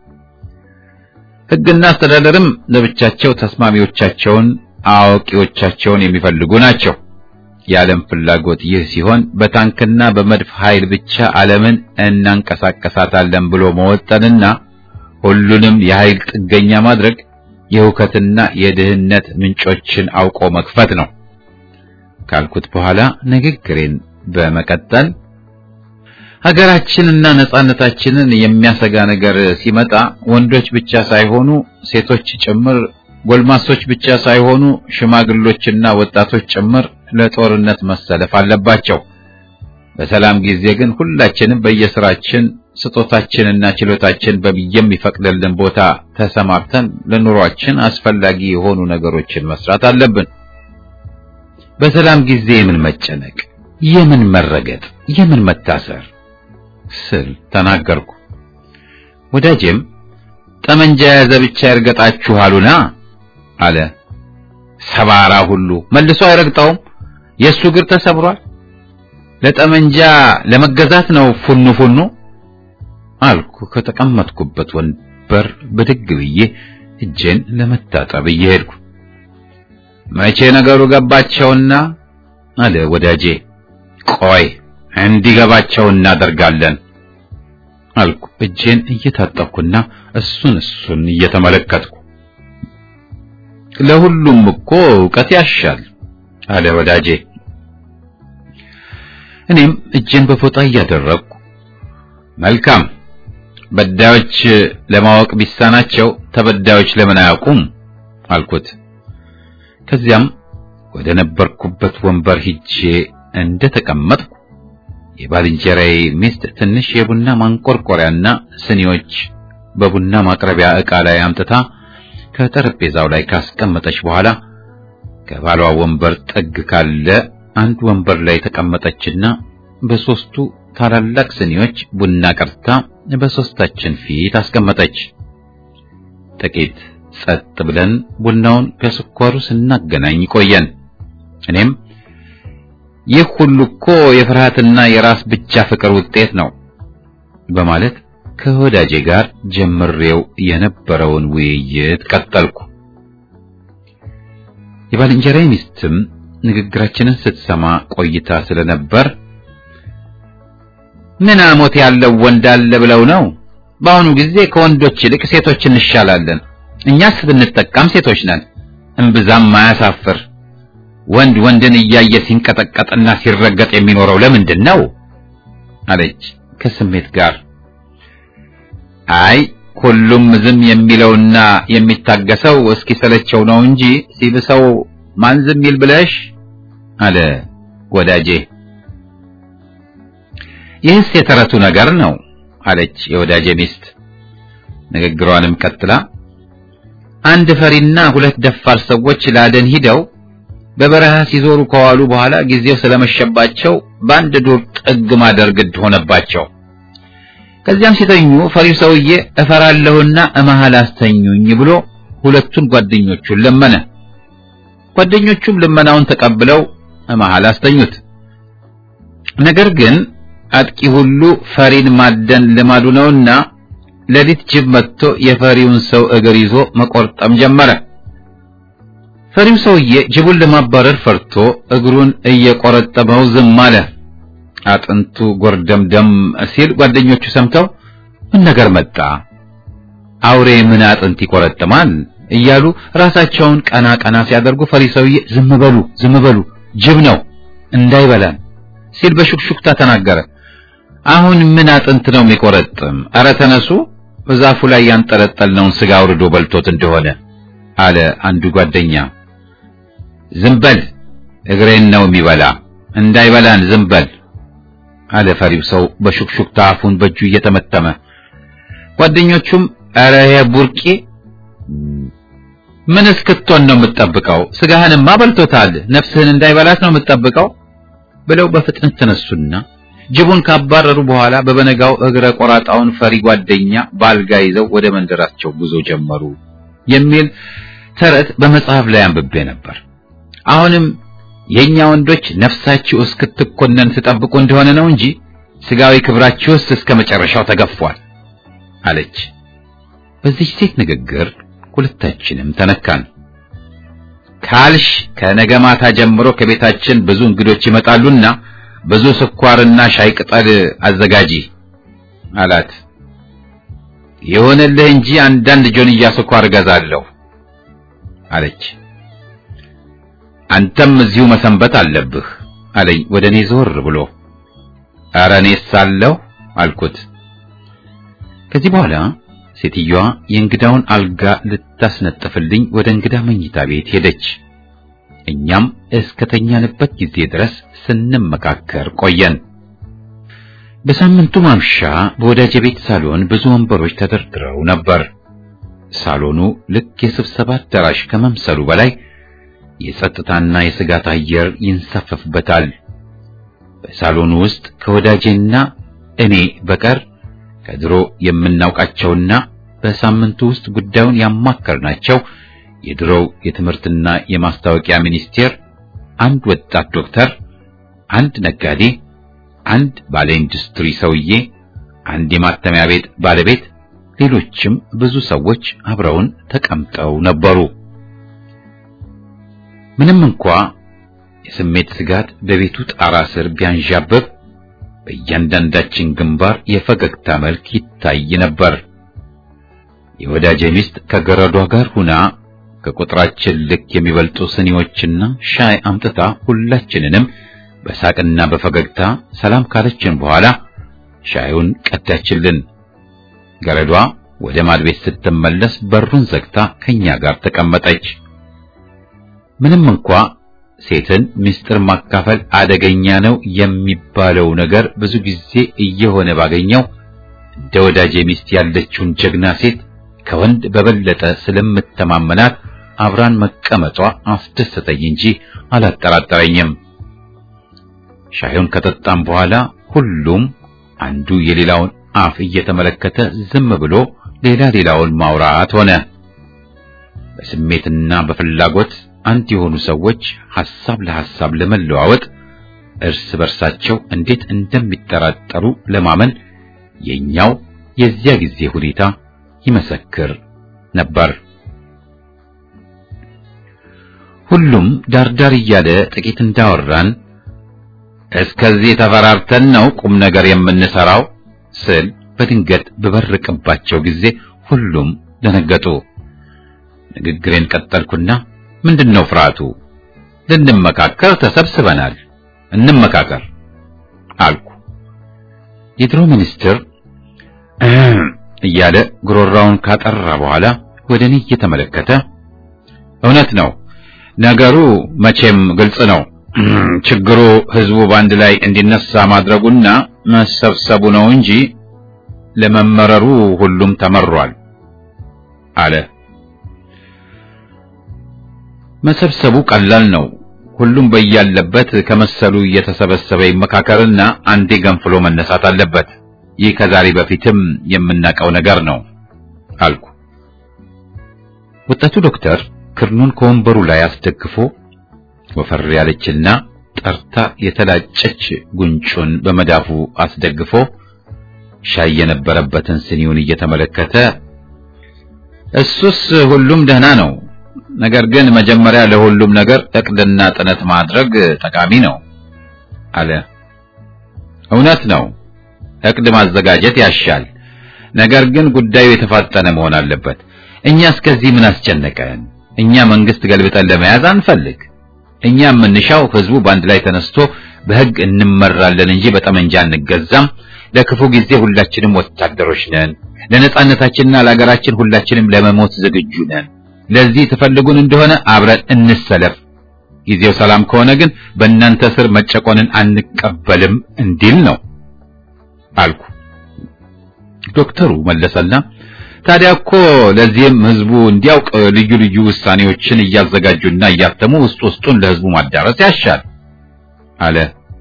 ሕግና አስተዳደርም ለብቻቸው ተስማሚዎቻቸውን አዋቂዎቻቸውን የሚፈልጉ ናቸው። የዓለም ፍላጎት ይህ ሲሆን በታንክና በመድፍ ኃይል ብቻ ዓለምን እናንቀሳቀሳታለን ብሎ መወጠንና ሁሉንም የኃይል ጥገኛ ማድረግ የሁከትና የድህነት ምንጮችን አውቆ መክፈት ነው ካልኩት በኋላ ንግግሬን በመቀጠል ሀገራችንና ነጻነታችንን የሚያሰጋ ነገር ሲመጣ ወንዶች ብቻ ሳይሆኑ ሴቶች ጭምር፣ ጎልማሶች ብቻ ሳይሆኑ ሽማግሎችና ወጣቶች ጭምር ለጦርነት መሰለፍ አለባቸው። በሰላም ጊዜ ግን ሁላችንም በየስራችን ስጦታችንና ችሎታችን የሚፈቅድልን ቦታ ተሰማርተን ለኑሯችን አስፈላጊ የሆኑ ነገሮችን መስራት አለብን። በሰላም ጊዜ የምን መጨነቅ፣ የምን መረገጥ፣ የምን መታሰር ስል ተናገርኩ። ወዳጄም ጠመንጃ የያዘ ብቻ ይርገጣችሁ አሉና አለ። ሰባራ ሁሉ መልሶ አይረግጠውም፣ የእሱ እግር ተሰብሯል። ለጠመንጃ ለመገዛት ነው ፉኑ ፉኑ አልኩ። ከተቀመጥኩበት ወንበር ብድግ ብዬ እጄን ለመታጠብ እየሄድኩ መቼ ነገሩ ገባቸውና አለ ወዳጄ። ቆይ እንዲገባቸው እናደርጋለን አልኩ እጄን እየታጠብኩና እሱን እሱን እየተመለከትኩ። ለሁሉም እኮ ዕውቀት ያሻል አለ ወዳጄ። እኔም እጄን በፎጣ እያደረግኩ መልካም በዳዮች ለማወቅ ቢሳናቸው ተበዳዮች ለምን አያውቁም አልኩት። ከዚያም ወደ ነበርኩበት ወንበር ሂጄ እንደ ተቀመጥኩ የባልንጀራዬ ሚስት ትንሽ የቡና ማንቆርቆሪያና ስኒዎች በቡና ማቅረቢያ ዕቃ ላይ አምጥታ ከጠረጴዛው ላይ ካስቀመጠች በኋላ ከባሏ ወንበር ጥግ ካለ አንድ ወንበር ላይ ተቀመጠችና በሶስቱ ታላላቅ ስኒዎች ቡና ቀርታ በሶስታችን ፊት አስቀመጠች። ጥቂት ጸጥ ብለን ቡናውን ከስኳሩ ስናገናኝ ቆየን። እኔም ይህ ሁሉ እኮ የፍርሃትና የራስ ብቻ ፍቅር ውጤት ነው በማለት ከወዳጄ ጋር ጀምሬው የነበረውን ውይይት ቀጠልኩ። የባልንጀራዬ ሚስትም ንግግራችንን ስትሰማ ቆይታ ስለነበር ምን አሞት ያለው ወንድ አለ ብለው ነው? በአሁኑ ጊዜ ከወንዶች ይልቅ ሴቶች እንሻላለን። እኛስ ብንጠቃም ሴቶች ነን። እምብዛም ማያሳፍር ወንድ ወንድን እያየ ሲንቀጠቀጥና ሲረገጥ የሚኖረው ለምንድን ነው? አለች ከስሜት ጋር። አይ ሁሉም ዝም የሚለውና የሚታገሰው እስኪሰለቸው ነው እንጂ ሲብሰው ማን ዝም ይል ብለሽ አለ ወዳጄ። ይህስ የተረቱ ነገር ነው አለች የወዳጄ ሚስት። ንግግሯንም ቀጥላ አንድ ፈሪና ሁለት ደፋር ሰዎች ላደን ሂደው በበረሃ ሲዞሩ ከዋሉ በኋላ ጊዜው ስለመሸባቸው በአንድ ዱር ጥግ ማደር ግድ ሆነባቸው። ከዚያም ሲተኙ ፈሪው ሰውዬ እፈራለሁና እመሃል አስተኙኝ ብሎ ሁለቱን ጓደኞቹን ለመነ። ጓደኞቹም ልመናውን ተቀብለው እመሃል አስተኙት። ነገር ግን አጥቂ ሁሉ ፈሪን ማደን ልማዱ ነውና ሌሊት ጅብ መጥቶ የፈሪውን ሰው እግር ይዞ መቆርጠም ጀመረ። ፈሪው ሰውዬ ጅቡን ለማባረር ፈርቶ እግሩን እየቆረጠመው ዝም አለ። አጥንቱ ጎርደምደም ሲል ጓደኞቹ ሰምተው ምን ነገር መጣ? አውሬ ምን አጥንት ይቆረጥማል? እያሉ ራሳቸውን ቀና ቀና ሲያደርጉ ፈሪ ሰውዬ ዝም በሉ ዝም በሉ ጅብ ነው እንዳይበላን ሲል በሹክሹክታ ተናገረ። አሁን ምን አጥንት ነው የሚቆረጥም? ኧረ ተነሱ፣ በዛፉ ላይ ያንጠለጠልነውን ስጋ አውርዶ በልቶት እንደሆነ አለ አንዱ ጓደኛ። ዝም በል እግሬን ነው የሚበላ፣ እንዳይበላን ዝም በል አለ ፈሪው ሰው በሹክሹክታ አፉን በእጁ እየተመተመ። ጓደኞቹም ኧረ ቡርቂ ምን እስክትሆን ነው የምትጠብቀው? ስጋህንማ በልቶታል፣ ነፍስህን እንዳይበላት ነው የምትጠብቀው ብለው በፍጥነት ተነሱና ጅቡን ካባረሩ በኋላ በበነጋው እግረ ቆራጣውን ፈሪ ጓደኛ ባልጋ ይዘው ወደ መንደራቸው ጉዞ ጀመሩ የሚል ተረት በመጽሐፍ ላይ አንብቤ ነበር። አሁንም የኛ ወንዶች ነፍሳችሁ እስክትኮነን ትጠብቁ እንደሆነ ነው እንጂ ስጋዊ ክብራችሁስ እስከ መጨረሻው ተገፏል አለች። በዚህ ሴት ንግግር ሁለታችንም ተነካን። ካልሽ ከነገ ማታ ጀምሮ ከቤታችን ብዙ እንግዶች ይመጣሉና ብዙ ስኳርና ሻይ ቅጠል አዘጋጂ አላት። ይሁንልህ እንጂ አንዳንድ ጆንያ ስኳር እገዛለሁ አለች። አንተም እዚሁ መሰንበት አለብህ አለኝ ወደ እኔ ዞር ብሎ። ኧረ እኔስ አለሁ አልኩት። ከዚህ በኋላ ሴትዮዋ የእንግዳውን አልጋ ልታስነጥፍልኝ ወደ እንግዳ መኝታ ቤት ሄደች። እኛም እስከተኛንበት ጊዜ ድረስ ስንመካከር ቆየን። በሳምንቱ ማምሻ በወዳጄ ቤት ሳሎን ብዙ ወንበሮች ተደርድረው ነበር። ሳሎኑ ልክ የስብሰባ አዳራሽ ከመምሰሉ በላይ የጸጥታና የስጋት አየር ይንሳፈፍበታል። በሳሎኑ ውስጥ ከወዳጄና እኔ በቀር ከድሮ የምናውቃቸውና በሳምንቱ ውስጥ ጉዳዩን ያማከርናቸው የድሮው የትምህርትና የማስታወቂያ ሚኒስቴር፣ አንድ ወጣት ዶክተር፣ አንድ ነጋዴ፣ አንድ ባለ ኢንዱስትሪ ሰውዬ፣ አንድ የማተሚያ ቤት ባለቤት፣ ሌሎችም ብዙ ሰዎች አብረውን ተቀምጠው ነበሩ። ምንም እንኳ የስሜት ስጋት በቤቱ ጣራ ስር ቢያንዣብብ በእያንዳንዳችን ግንባር የፈገግታ መልክ ይታይ ነበር። የወዳጄ ሚስት ከገረዷ ጋር ሁና ከቁጥራችን ልክ የሚበልጡ ስኒዎችና ሻይ አምጥታ ሁላችንንም በሳቅና በፈገግታ ሰላም ካለችን በኋላ ሻዩን ቀዳችልን። ገረዷ ወደ ማድቤት ስትመለስ በሩን ዘግታ ከኛ ጋር ተቀመጠች። ምንም እንኳ ሴትን ምስጢር ማካፈል አደገኛ ነው የሚባለው ነገር ብዙ ጊዜ እየሆነ ባገኘው እንደ ወዳጄ ሚስት ያለችውን ጀግና ሴት ከወንድ በበለጠ ስለምተማመናት አብራን መቀመጧ አስደሰተኝ እንጂ አላጠራጠረኝም። ሻዩን ከጠጣም በኋላ ሁሉም አንዱ የሌላውን አፍ እየተመለከተ ዝም ብሎ ሌላ ሌላውን ማውራት ሆነ። በስሜትና በፍላጎት አንድ የሆኑ ሰዎች ሐሳብ ለሐሳብ ለመለዋወጥ እርስ በርሳቸው እንዴት እንደሚጠራጠሩ ለማመን የኛው የዚያ ጊዜ ሁኔታ ይመሰክር ነበር። ሁሉም ዳርዳር እያለ ጥቂት እንዳወራን እስከዚህ ተፈራርተን ነው ቁም ነገር የምንሰራው ስል በድንገት በበርቅባቸው ጊዜ ሁሉም ደነገጡ። ንግግሬን ቀጠልኩና ምንድነው ፍርሃቱ? ልንመካከር ተሰብስበናል፣ እንመካከር አልኩ። የድሮ ሚኒስትር እያለ ጉሮራውን ካጠራ በኋላ ወደ እኔ እየተመለከተ እውነት ነው ነገሩ መቼም ግልጽ ነው። ችግሩ ህዝቡ በአንድ ላይ እንዲነሳ ማድረጉና መሰብሰቡ ነው እንጂ ለመመረሩ ሁሉም ተመሯል አለ። መሰብሰቡ ቀላል ነው። ሁሉም በያለበት ከመሰሉ እየተሰበሰበ ይመካከርና አንዴ ገንፍሎ መነሳት አለበት። ይህ ከዛሬ በፊትም የምናውቀው ነገር ነው አልኩ። ወጣቱ ዶክተር ክርኑን ከወንበሩ ላይ አስደግፎ ወፈር ያለችና ጠርታ የተላጨች ጉንጩን በመዳፉ አስደግፎ ሻይ የነበረበትን ስኒውን እየተመለከተ እሱስ ሁሉም ደህና ነው፣ ነገር ግን መጀመሪያ ለሁሉም ነገር እቅድና ጥነት ማድረግ ጠቃሚ ነው አለ። እውነት ነው፣ እቅድ ማዘጋጀት ያሻል። ነገር ግን ጉዳዩ የተፋጠነ መሆን አለበት። እኛ እስከዚህ ምን አስጨነቀን? እኛ መንግስት ገልብጠን ለመያዝ አንፈልግ። እኛ የምንሻው ህዝቡ በአንድ ላይ ተነስቶ በህግ እንመራለን እንጂ በጠመንጃ አንገዛም። ለክፉ ጊዜ ሁላችንም ወታደሮች ነን። ለነጻነታችንና ለሀገራችን ሁላችንም ለመሞት ዝግጁ ነን። ለዚህ ትፈልጉን እንደሆነ አብረን እንሰለፍ። ጊዜው ሰላም ከሆነ ግን በእናንተ ስር መጨቆንን አንቀበልም እንዲል ነው አልኩ። ዶክተሩ መለሰና ታዲያ እኮ ለዚህም ህዝቡ እንዲያውቅ ልዩ ልዩ ውሳኔዎችን እያዘጋጁና እያተሙ ውስጥ ውስጡን ለህዝቡ ማዳረስ ያሻል አለ።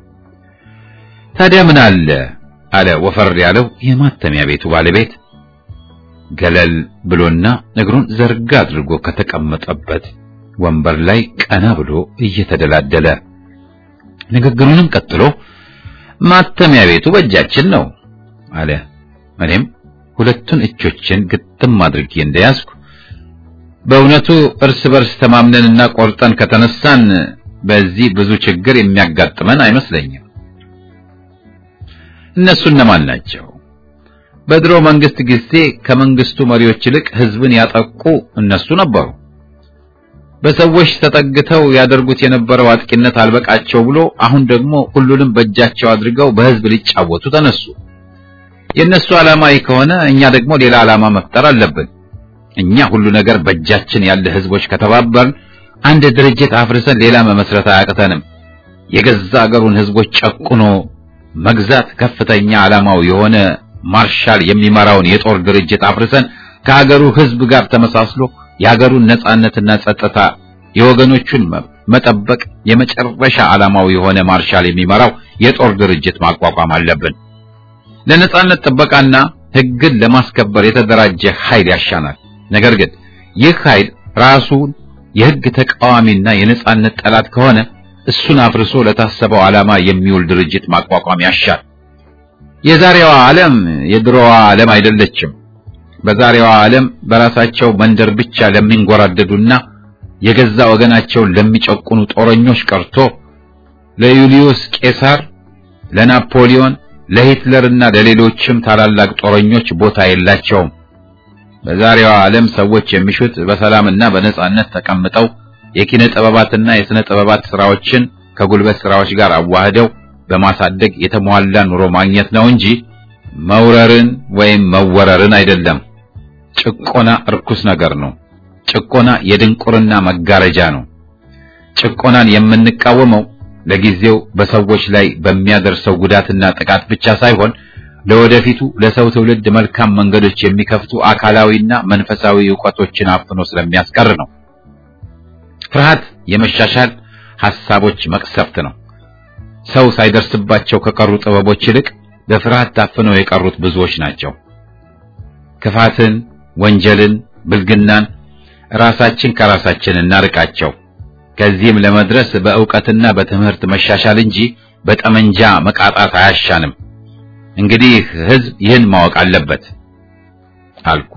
ታዲያ ምን አለ አለ ወፈር ያለው የማተሚያ ቤቱ ባለቤት ገለል ብሎና እግሩን ዘርጋ አድርጎ ከተቀመጠበት ወንበር ላይ ቀና ብሎ እየተደላደለ ንግግሩንም ቀጥሎ ማተሚያ ቤቱ በእጃችን ነው አለ። እኔም ሁለቱን እጆችን ግጥም አድርጌ እንደያዝኩ በእውነቱ እርስ በርስ ተማምነንና ቆርጠን ከተነሳን በዚህ ብዙ ችግር የሚያጋጥመን አይመስለኝም። እነሱ እነማን ናቸው? በድሮ መንግስት ጊዜ ከመንግስቱ መሪዎች ይልቅ ህዝብን ያጠቁ እነሱ ነበሩ። በሰዎች ተጠግተው ያደርጉት የነበረው አጥቂነት አልበቃቸው ብሎ አሁን ደግሞ ሁሉንም በእጃቸው አድርገው በህዝብ ሊጫወቱ ተነሱ። የእነሱ ዓላማ ይህ ከሆነ እኛ ደግሞ ሌላ ዓላማ መፍጠር አለብን። እኛ ሁሉ ነገር በእጃችን ያለ ህዝቦች ከተባበርን አንድ ድርጅት አፍርሰን ሌላ መመስረት አያቅተንም። የገዛ አገሩን ህዝቦች ጨቁኖ መግዛት ከፍተኛ ዓላማው የሆነ ማርሻል የሚመራውን የጦር ድርጅት አፍርሰን ከሀገሩ ህዝብ ጋር ተመሳስሎ የሀገሩን ነጻነትና ጸጥታ የወገኖቹን መጠበቅ የመጨረሻ ዓላማው የሆነ ማርሻል የሚመራው የጦር ድርጅት ማቋቋም አለብን። ለነጻነት ጥበቃና ህግን ለማስከበር የተደራጀ ኃይል ያሻናል። ነገር ግን ይህ ኃይል ራሱን የህግ ተቃዋሚና የነጻነት ጠላት ከሆነ እሱን አፍርሶ ለታሰበው ዓላማ የሚውል ድርጅት ማቋቋም ያሻል። የዛሬዋ ዓለም የድሮዋ ዓለም አይደለችም። በዛሬዋ ዓለም በራሳቸው መንደር ብቻ ለሚንጎራደዱና የገዛ ወገናቸውን ለሚጨቁኑ ጦረኞች ቀርቶ ለዩሊዮስ ቄሳር፣ ለናፖሊዮን፣ ለሂትለርና ለሌሎችም ታላላቅ ጦረኞች ቦታ የላቸውም። በዛሬዋ ዓለም ሰዎች የሚሹት በሰላምና በነጻነት ተቀምጠው የኪነ ጥበባትና የሥነ ጥበባት ስራዎችን ከጉልበት ስራዎች ጋር አዋህደው በማሳደግ የተሟላ ኑሮ ማግኘት ነው እንጂ መውረርን ወይም መወረርን አይደለም። ጭቆና እርኩስ ነገር ነው። ጭቆና የድንቁርና መጋረጃ ነው። ጭቆናን የምንቃወመው ለጊዜው በሰዎች ላይ በሚያደርሰው ጉዳትና ጥቃት ብቻ ሳይሆን ለወደፊቱ ለሰው ትውልድ መልካም መንገዶች የሚከፍቱ አካላዊና መንፈሳዊ ዕውቀቶችን አፍኖ ስለሚያስቀር ነው። ፍርሃት የመሻሻል ሐሳቦች መቅሰፍት ነው። ሰው ሳይደርስባቸው ከቀሩ ጥበቦች ይልቅ በፍርሃት ታፍነው የቀሩት ብዙዎች ናቸው። ክፋትን፣ ወንጀልን፣ ብልግናን ራሳችን ከራሳችን እናርቃቸው። ከዚህም ለመድረስ በእውቀትና በትምህርት መሻሻል እንጂ በጠመንጃ መቃጣት አያሻንም። እንግዲህ ሕዝብ ይህን ማወቅ አለበት አልኩ።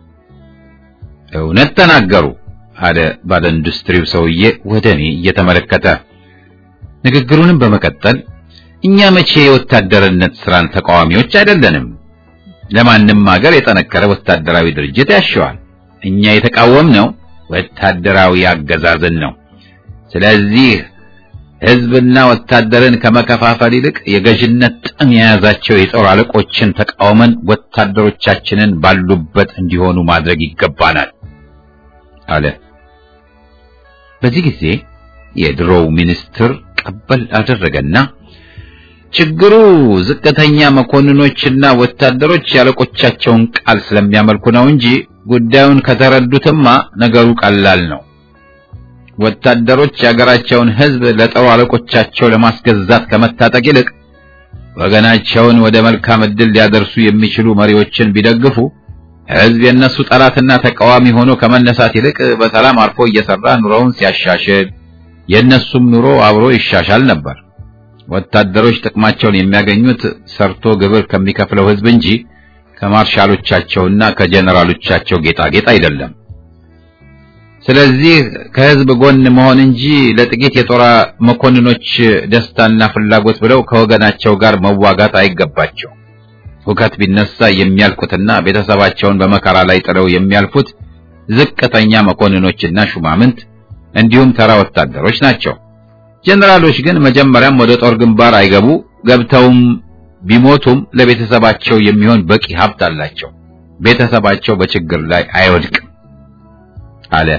እውነት ተናገሩ አለ ባለ ኢንዱስትሪው ሰውዬ ወደ እኔ እየተመለከተ። ንግግሩንም በመቀጠል እኛ መቼ የወታደርነት ስራን ተቃዋሚዎች አይደለንም። ለማንም ሀገር የጠነከረ ወታደራዊ ድርጅት ያሻዋል። እኛ የተቃወምነው ወታደራዊ አገዛዝን ነው። ስለዚህ ሕዝብና ወታደርን ከመከፋፈል ይልቅ የገዥነት ጥም የያዛቸው የጦር አለቆችን ተቃውመን ወታደሮቻችንን ባሉበት እንዲሆኑ ማድረግ ይገባናል አለ። በዚህ ጊዜ የድሮው ሚኒስትር ቀበል አደረገና ችግሩ ዝቅተኛ መኮንኖችና ወታደሮች ያለቆቻቸውን ቃል ስለሚያመልኩ ነው እንጂ ጉዳዩን ከተረዱትማ ነገሩ ቀላል ነው። ወታደሮች የሀገራቸውን ሕዝብ ለጦር አለቆቻቸው ለማስገዛት ከመታጠቅ ይልቅ ወገናቸውን ወደ መልካም ዕድል ሊያደርሱ የሚችሉ መሪዎችን ቢደግፉ ሕዝብ የእነሱ ጠላትና ተቃዋሚ ሆኖ ከመነሳት ይልቅ በሰላም አርፎ እየሰራ ኑሮውን ሲያሻሽል የእነሱም ኑሮ አብሮ ይሻሻል ነበር። ወታደሮች ጥቅማቸውን የሚያገኙት ሰርቶ ግብር ከሚከፍለው ሕዝብ እንጂ ከማርሻሎቻቸውና ከጀነራሎቻቸው ጌጣጌጥ አይደለም። ስለዚህ ከሕዝብ ጎን መሆን እንጂ ለጥቂት የጦር መኮንኖች ደስታና ፍላጎት ብለው ከወገናቸው ጋር መዋጋት አይገባቸው። ሁከት ቢነሳ የሚያልቁትና ቤተሰባቸውን በመከራ ላይ ጥለው የሚያልፉት ዝቅተኛ መኮንኖችና ሹማምንት እንዲሁም ተራ ወታደሮች ናቸው። ጀነራሎች ግን መጀመሪያም ወደ ጦር ግንባር አይገቡ፣ ገብተውም ቢሞቱም ለቤተሰባቸው የሚሆን በቂ ሀብት አላቸው። ቤተሰባቸው በችግር ላይ አይወድቅም አለ።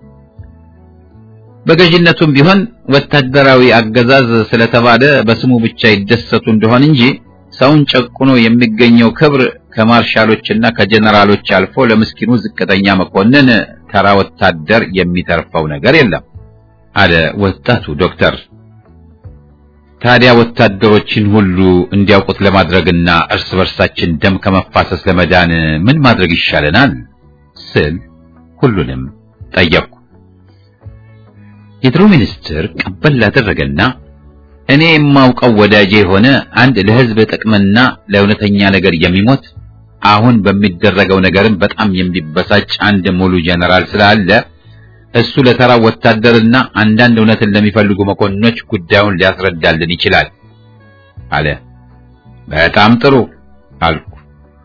በገዥነቱም ቢሆን ወታደራዊ አገዛዝ ስለተባለ በስሙ ብቻ ይደሰቱ እንደሆን እንጂ ሰውን ጨቁኖ የሚገኘው ክብር ከማርሻሎችና ከጀነራሎች አልፎ ለምስኪኑ ዝቅተኛ መኮንን ተራ ወታደር የሚተርፈው ነገር የለም አለ ወጣቱ ዶክተር። ታዲያ ወታደሮችን ሁሉ እንዲያውቁት ለማድረግና እርስ በርሳችን ደም ከመፋሰስ ለመዳን ምን ማድረግ ይሻለናል ስል ሁሉንም ጠየቅኩ። የድሮ ሚኒስትር ቀበል ላደረገና እኔ የማውቀው ወዳጄ የሆነ አንድ ለሕዝብ ጥቅምና ለእውነተኛ ነገር የሚሞት አሁን በሚደረገው ነገርም በጣም የሚበሳጭ አንድ ሙሉ ጀነራል ስላለ እሱ ለተራ ወታደርና አንዳንድ እውነትን ለሚፈልጉ መኮንኖች ጉዳዩን ሊያስረዳልን ይችላል አለ። በጣም ጥሩ አልኩ።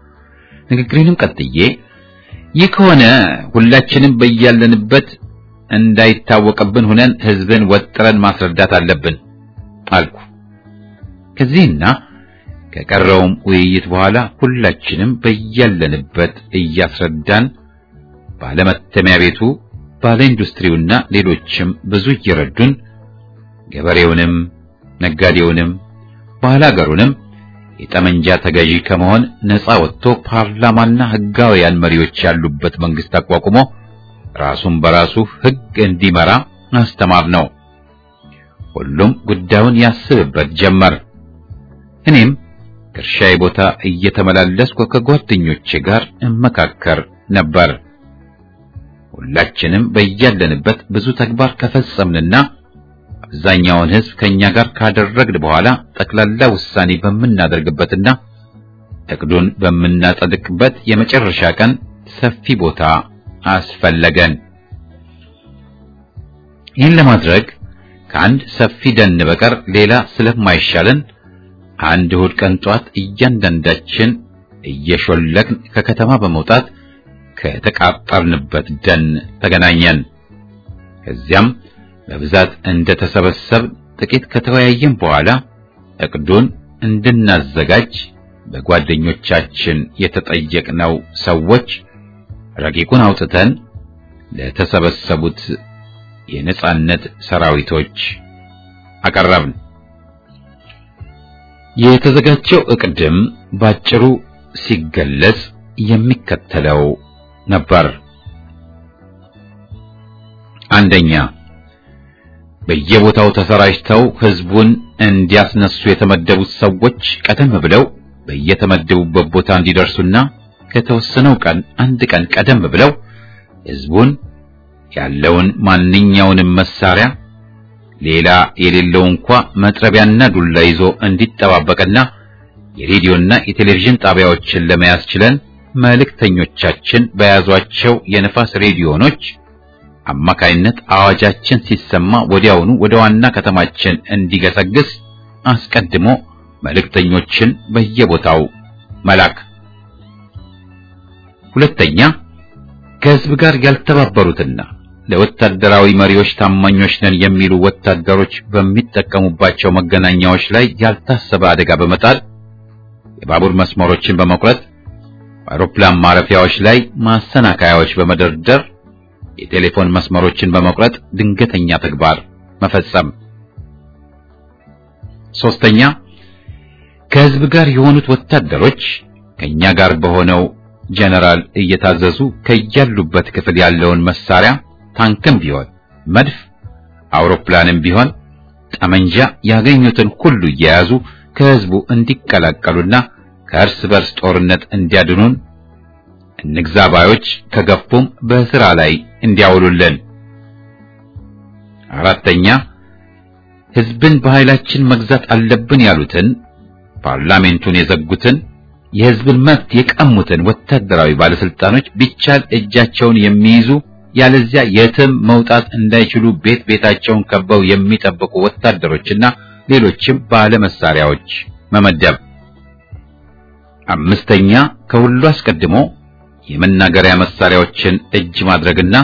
ንግግሬንም ቀጥዬ ይህ ከሆነ ሁላችንም በያለንበት እንዳይታወቅብን ሁነን ህዝብን ወጥረን ማስረዳት አለብን አልኩ። ከዚህና ከቀረውም ውይይት በኋላ ሁላችንም በያለንበት እያስረዳን ባለመተሚያ ቤቱ ባለ ኢንዱስትሪውና ሌሎችም ብዙ እየረዱን ገበሬውንም ነጋዴውንም ባላገሩንም የጠመንጃ ተገዢ ከመሆን ነፃ ወጥቶ ፓርላማና ህጋውያን መሪዎች ያሉበት መንግስት አቋቁሞ ራሱን በራሱ ህግ እንዲመራ አስተማር ነው። ሁሉም ጉዳዩን ያስብበት ጀመር። እኔም ከእርሻዬ ቦታ እየተመላለስኩ ከጓደኞቼ ጋር እመካከር ነበር። ሁላችንም በያለንበት ብዙ ተግባር ከፈጸምንና አብዛኛውን ህዝብ ከኛ ጋር ካደረግን በኋላ ጠቅላላ ውሳኔ በምናደርግበትና እቅዱን በምናጸድቅበት የመጨረሻ ቀን ሰፊ ቦታ አስፈለገን። ይህን ለማድረግ ከአንድ ሰፊ ደን በቀር ሌላ ስለማይሻለን አንድ እሑድ ቀን ጧት እያንዳንዳችን እየሾለክን ከከተማ በመውጣት ከተቃጠርንበት ደን ተገናኘን። ከዚያም በብዛት እንደተሰበሰብ ጥቂት ከተወያየን በኋላ እቅዱን እንድናዘጋጅ በጓደኞቻችን የተጠየቅነው ሰዎች ረቂቁን አውጥተን ለተሰበሰቡት የነጻነት ሰራዊቶች አቀረብን። የተዘጋጀው እቅድም ባጭሩ ሲገለጽ የሚከተለው ነበር። አንደኛ በየቦታው ተሰራጭተው ህዝቡን እንዲያስነሱ የተመደቡት ሰዎች ቀደም ብለው በየተመደቡበት ቦታ እንዲደርሱና ከተወሰነው ቀን አንድ ቀን ቀደም ብለው ህዝቡን ያለውን ማንኛውንም መሳሪያ ሌላ የሌለው እንኳ መጥረቢያና ዱላ ይዞ እንዲጠባበቅና የሬዲዮና የቴሌቪዥን ጣቢያዎችን ለመያዝ ችለን መልእክተኞቻችን በያዟቸው የነፋስ ሬዲዮኖች አማካይነት አዋጃችን ሲሰማ ወዲያውኑ ወደ ዋና ከተማችን እንዲገሰግስ አስቀድሞ መልእክተኞችን በየቦታው መላክ። ሁለተኛ ከህዝብ ጋር ያልተባበሩትና ለወታደራዊ መሪዎች ታማኞች ነን የሚሉ ወታደሮች በሚጠቀሙባቸው መገናኛዎች ላይ ያልታሰበ አደጋ በመጣል የባቡር መስመሮችን በመቁረጥ በአውሮፕላን ማረፊያዎች ላይ ማሰናከያዎች በመደርደር የቴሌፎን መስመሮችን በመቁረጥ ድንገተኛ ተግባር መፈጸም። ሶስተኛ ከህዝብ ጋር የሆኑት ወታደሮች ከኛ ጋር በሆነው ጀነራል እየታዘዙ ከያሉበት ክፍል ያለውን መሳሪያ ታንክም ቢሆን መድፍ፣ አውሮፕላንም ቢሆን ጠመንጃ ያገኙትን ሁሉ እየያዙ ከህዝቡ እንዲቀላቀሉና ከእርስ በርስ ጦርነት እንዲያድኑን እንግዛባዮች ከገፉም በስራ ላይ እንዲያውሉልን። አራተኛ ህዝብን በኃይላችን መግዛት አለብን ያሉትን ፓርላሜንቱን የዘጉትን የህዝብን መብት የቀሙትን ወታደራዊ ባለስልጣኖች ቢቻል እጃቸውን የሚይዙ ያለዚያ የትም መውጣት እንዳይችሉ ቤት ቤታቸውን ከበው የሚጠብቁ ወታደሮችና ሌሎችም ባለመሳሪያዎች መመደብ። አምስተኛ ከሁሉ አስቀድሞ የመናገሪያ መሳሪያዎችን እጅ ማድረግና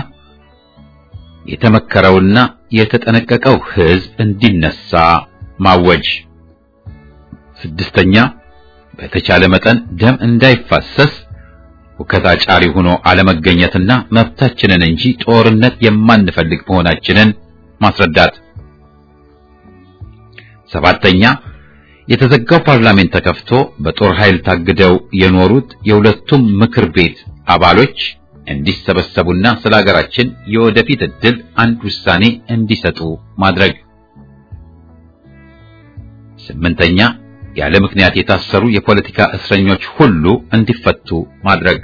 የተመከረውና የተጠነቀቀው ህዝብ እንዲነሳ ማወጅ። ስድስተኛ በተቻለ መጠን ደም እንዳይፋሰስ ሁከት አጫሪ ሆኖ አለመገኘትና መብታችንን እንጂ ጦርነት የማንፈልግ መሆናችንን ማስረዳት። ሰባተኛ የተዘጋው ፓርላሜንት ተከፍቶ በጦር ኃይል ታግደው የኖሩት የሁለቱም ምክር ቤት አባሎች እንዲሰበሰቡና ስለ ሀገራችን የወደፊት ዕድል አንድ ውሳኔ እንዲሰጡ ማድረግ። ስምንተኛ ያለ ምክንያት የታሰሩ የፖለቲካ እስረኞች ሁሉ እንዲፈቱ ማድረግ።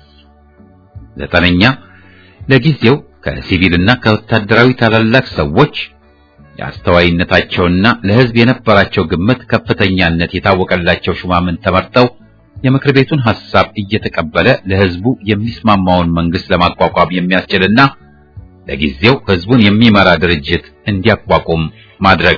ዘጠነኛ ለጊዜው ከሲቪልና ከወታደራዊ ታላላቅ ሰዎች የአስተዋይነታቸውና ለሕዝብ የነበራቸው ግምት ከፍተኛነት የታወቀላቸው ሹማምንት ተመርጠው የምክር ቤቱን ሐሳብ እየተቀበለ ለሕዝቡ የሚስማማውን መንግስት ለማቋቋም የሚያስችልና ለጊዜው ሕዝቡን የሚመራ ድርጅት እንዲያቋቁም ማድረግ።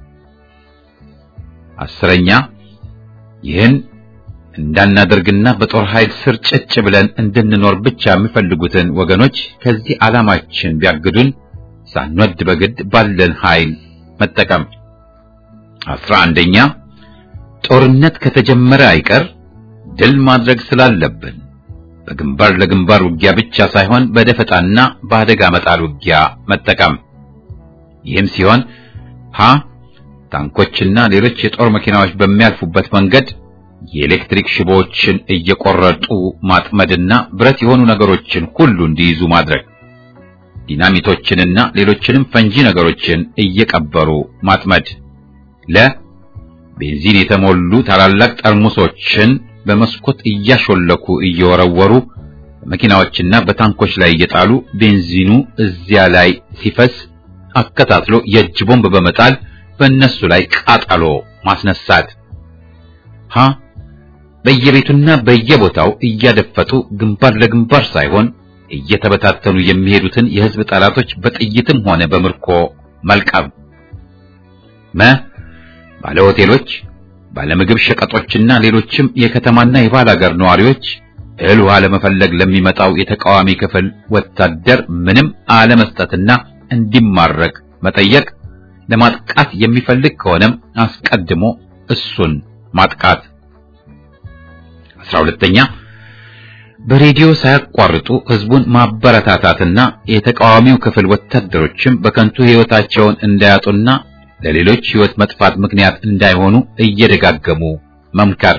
አስረኛ ይህን እንዳናደርግና በጦር ኃይል ስር ጭጭ ብለን እንድንኖር ብቻ የሚፈልጉትን ወገኖች ከዚህ ዓላማችን ቢያግዱን ሳንወድ በግድ ባለን ኃይል መጠቀም። አስራ አንደኛ ጦርነት ከተጀመረ አይቀር ድል ማድረግ ስላለብን በግንባር ለግንባር ውጊያ ብቻ ሳይሆን በደፈጣና በአደጋ መጣል ውጊያ መጠቀም። ይህም ሲሆን ሀ ታንኮችና ሌሎች የጦር መኪናዎች በሚያልፉበት መንገድ የኤሌክትሪክ ሽቦዎችን እየቆረጡ ማጥመድና ብረት የሆኑ ነገሮችን ሁሉ እንዲይዙ ማድረግ፣ ዲናሚቶችንና ሌሎችንም ፈንጂ ነገሮችን እየቀበሩ ማጥመድ። ለ ቤንዚን የተሞሉ ታላላቅ ጠርሙሶችን በመስኮት እያሾለኩ እየወረወሩ በመኪናዎችና በታንኮች ላይ እየጣሉ ቤንዚኑ እዚያ ላይ ሲፈስ አከታትሎ የእጅ ቦምብ በመጣል በእነሱ ላይ ቃጠሎ ማስነሳት። ሀ በየቤቱና በየቦታው እያደፈጡ ግንባር ለግንባር ሳይሆን እየተበታተኑ የሚሄዱትን የሕዝብ ጠላቶች በጥይትም ሆነ በምርኮ መልቀም። መ ባለ ሆቴሎች፣ ባለ ምግብ ሸቀጦችና ሌሎችም የከተማና የባህል ሀገር ነዋሪዎች እህል ውሃ ለመፈለግ ለሚመጣው የተቃዋሚ ክፍል ወታደር ምንም አለመስጠትና እንዲማረክ መጠየቅ። ለማጥቃት የሚፈልግ ከሆነም አስቀድሞ እሱን ማጥቃት። አስራ ሁለተኛ በሬዲዮ ሳያቋርጡ ህዝቡን ማበረታታትና የተቃዋሚው ክፍል ወታደሮችም በከንቱ ህይወታቸውን እንዳያጡና ለሌሎች ህይወት መጥፋት ምክንያት እንዳይሆኑ እየደጋገሙ መምከር።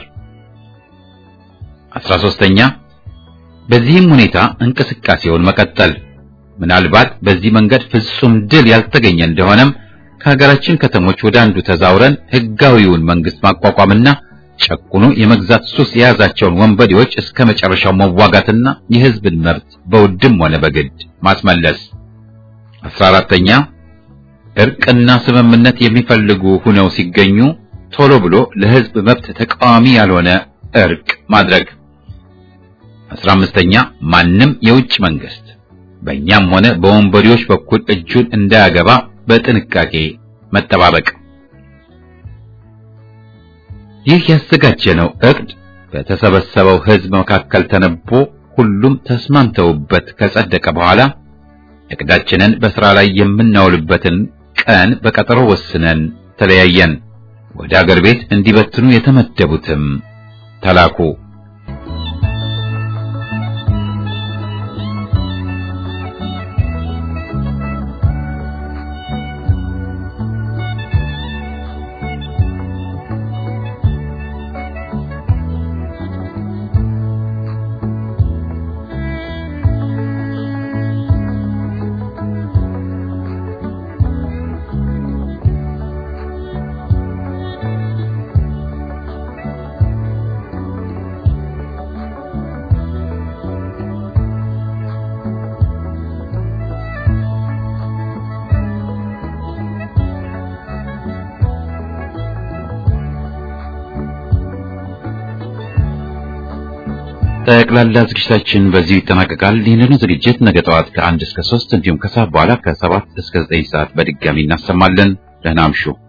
አስራ ሦስተኛ በዚህም ሁኔታ እንቅስቃሴውን መቀጠል። ምናልባት በዚህ መንገድ ፍጹም ድል ያልተገኘ እንደሆነም ከሀገራችን ከተሞች ወደ አንዱ ተዛውረን ህጋዊውን መንግስት ማቋቋምና ጨቁኖ የመግዛት ሱስ የያዛቸውን ወንበዴዎች እስከ መጨረሻው መዋጋትና የህዝብን መብት በውድም ሆነ በግድ ማስመለስ። አስራ አራተኛ እርቅና ስምምነት የሚፈልጉ ሁነው ሲገኙ ቶሎ ብሎ ለህዝብ መብት ተቃዋሚ ያልሆነ እርቅ ማድረግ። አስራ አምስተኛ ማንም የውጭ መንግስት በእኛም ሆነ በወንበዴዎች በኩል እጁን እንዳያገባ በጥንቃቄ መጠባበቅ። ይህ ያዘጋጀነው እቅድ በተሰበሰበው ህዝብ መካከል ተነቦ ሁሉም ተስማምተውበት ከጸደቀ በኋላ እቅዳችንን በሥራ ላይ የምናውልበትን ቀን በቀጠሮ ወስነን ተለያየን። ወደ አገር ቤት እንዲበትኑ የተመደቡትም ተላኩ። ጠቅላላ ዝግጅታችን በዚሁ ይጠናቀቃል። ይህንኑ ዝግጅት ነገ ጠዋት ከአንድ እስከ ሶስት እንዲሁም ከሰዓት በኋላ ከሰባት እስከ ዘጠኝ ሰዓት በድጋሚ እናሰማለን። ደህና አምሹ።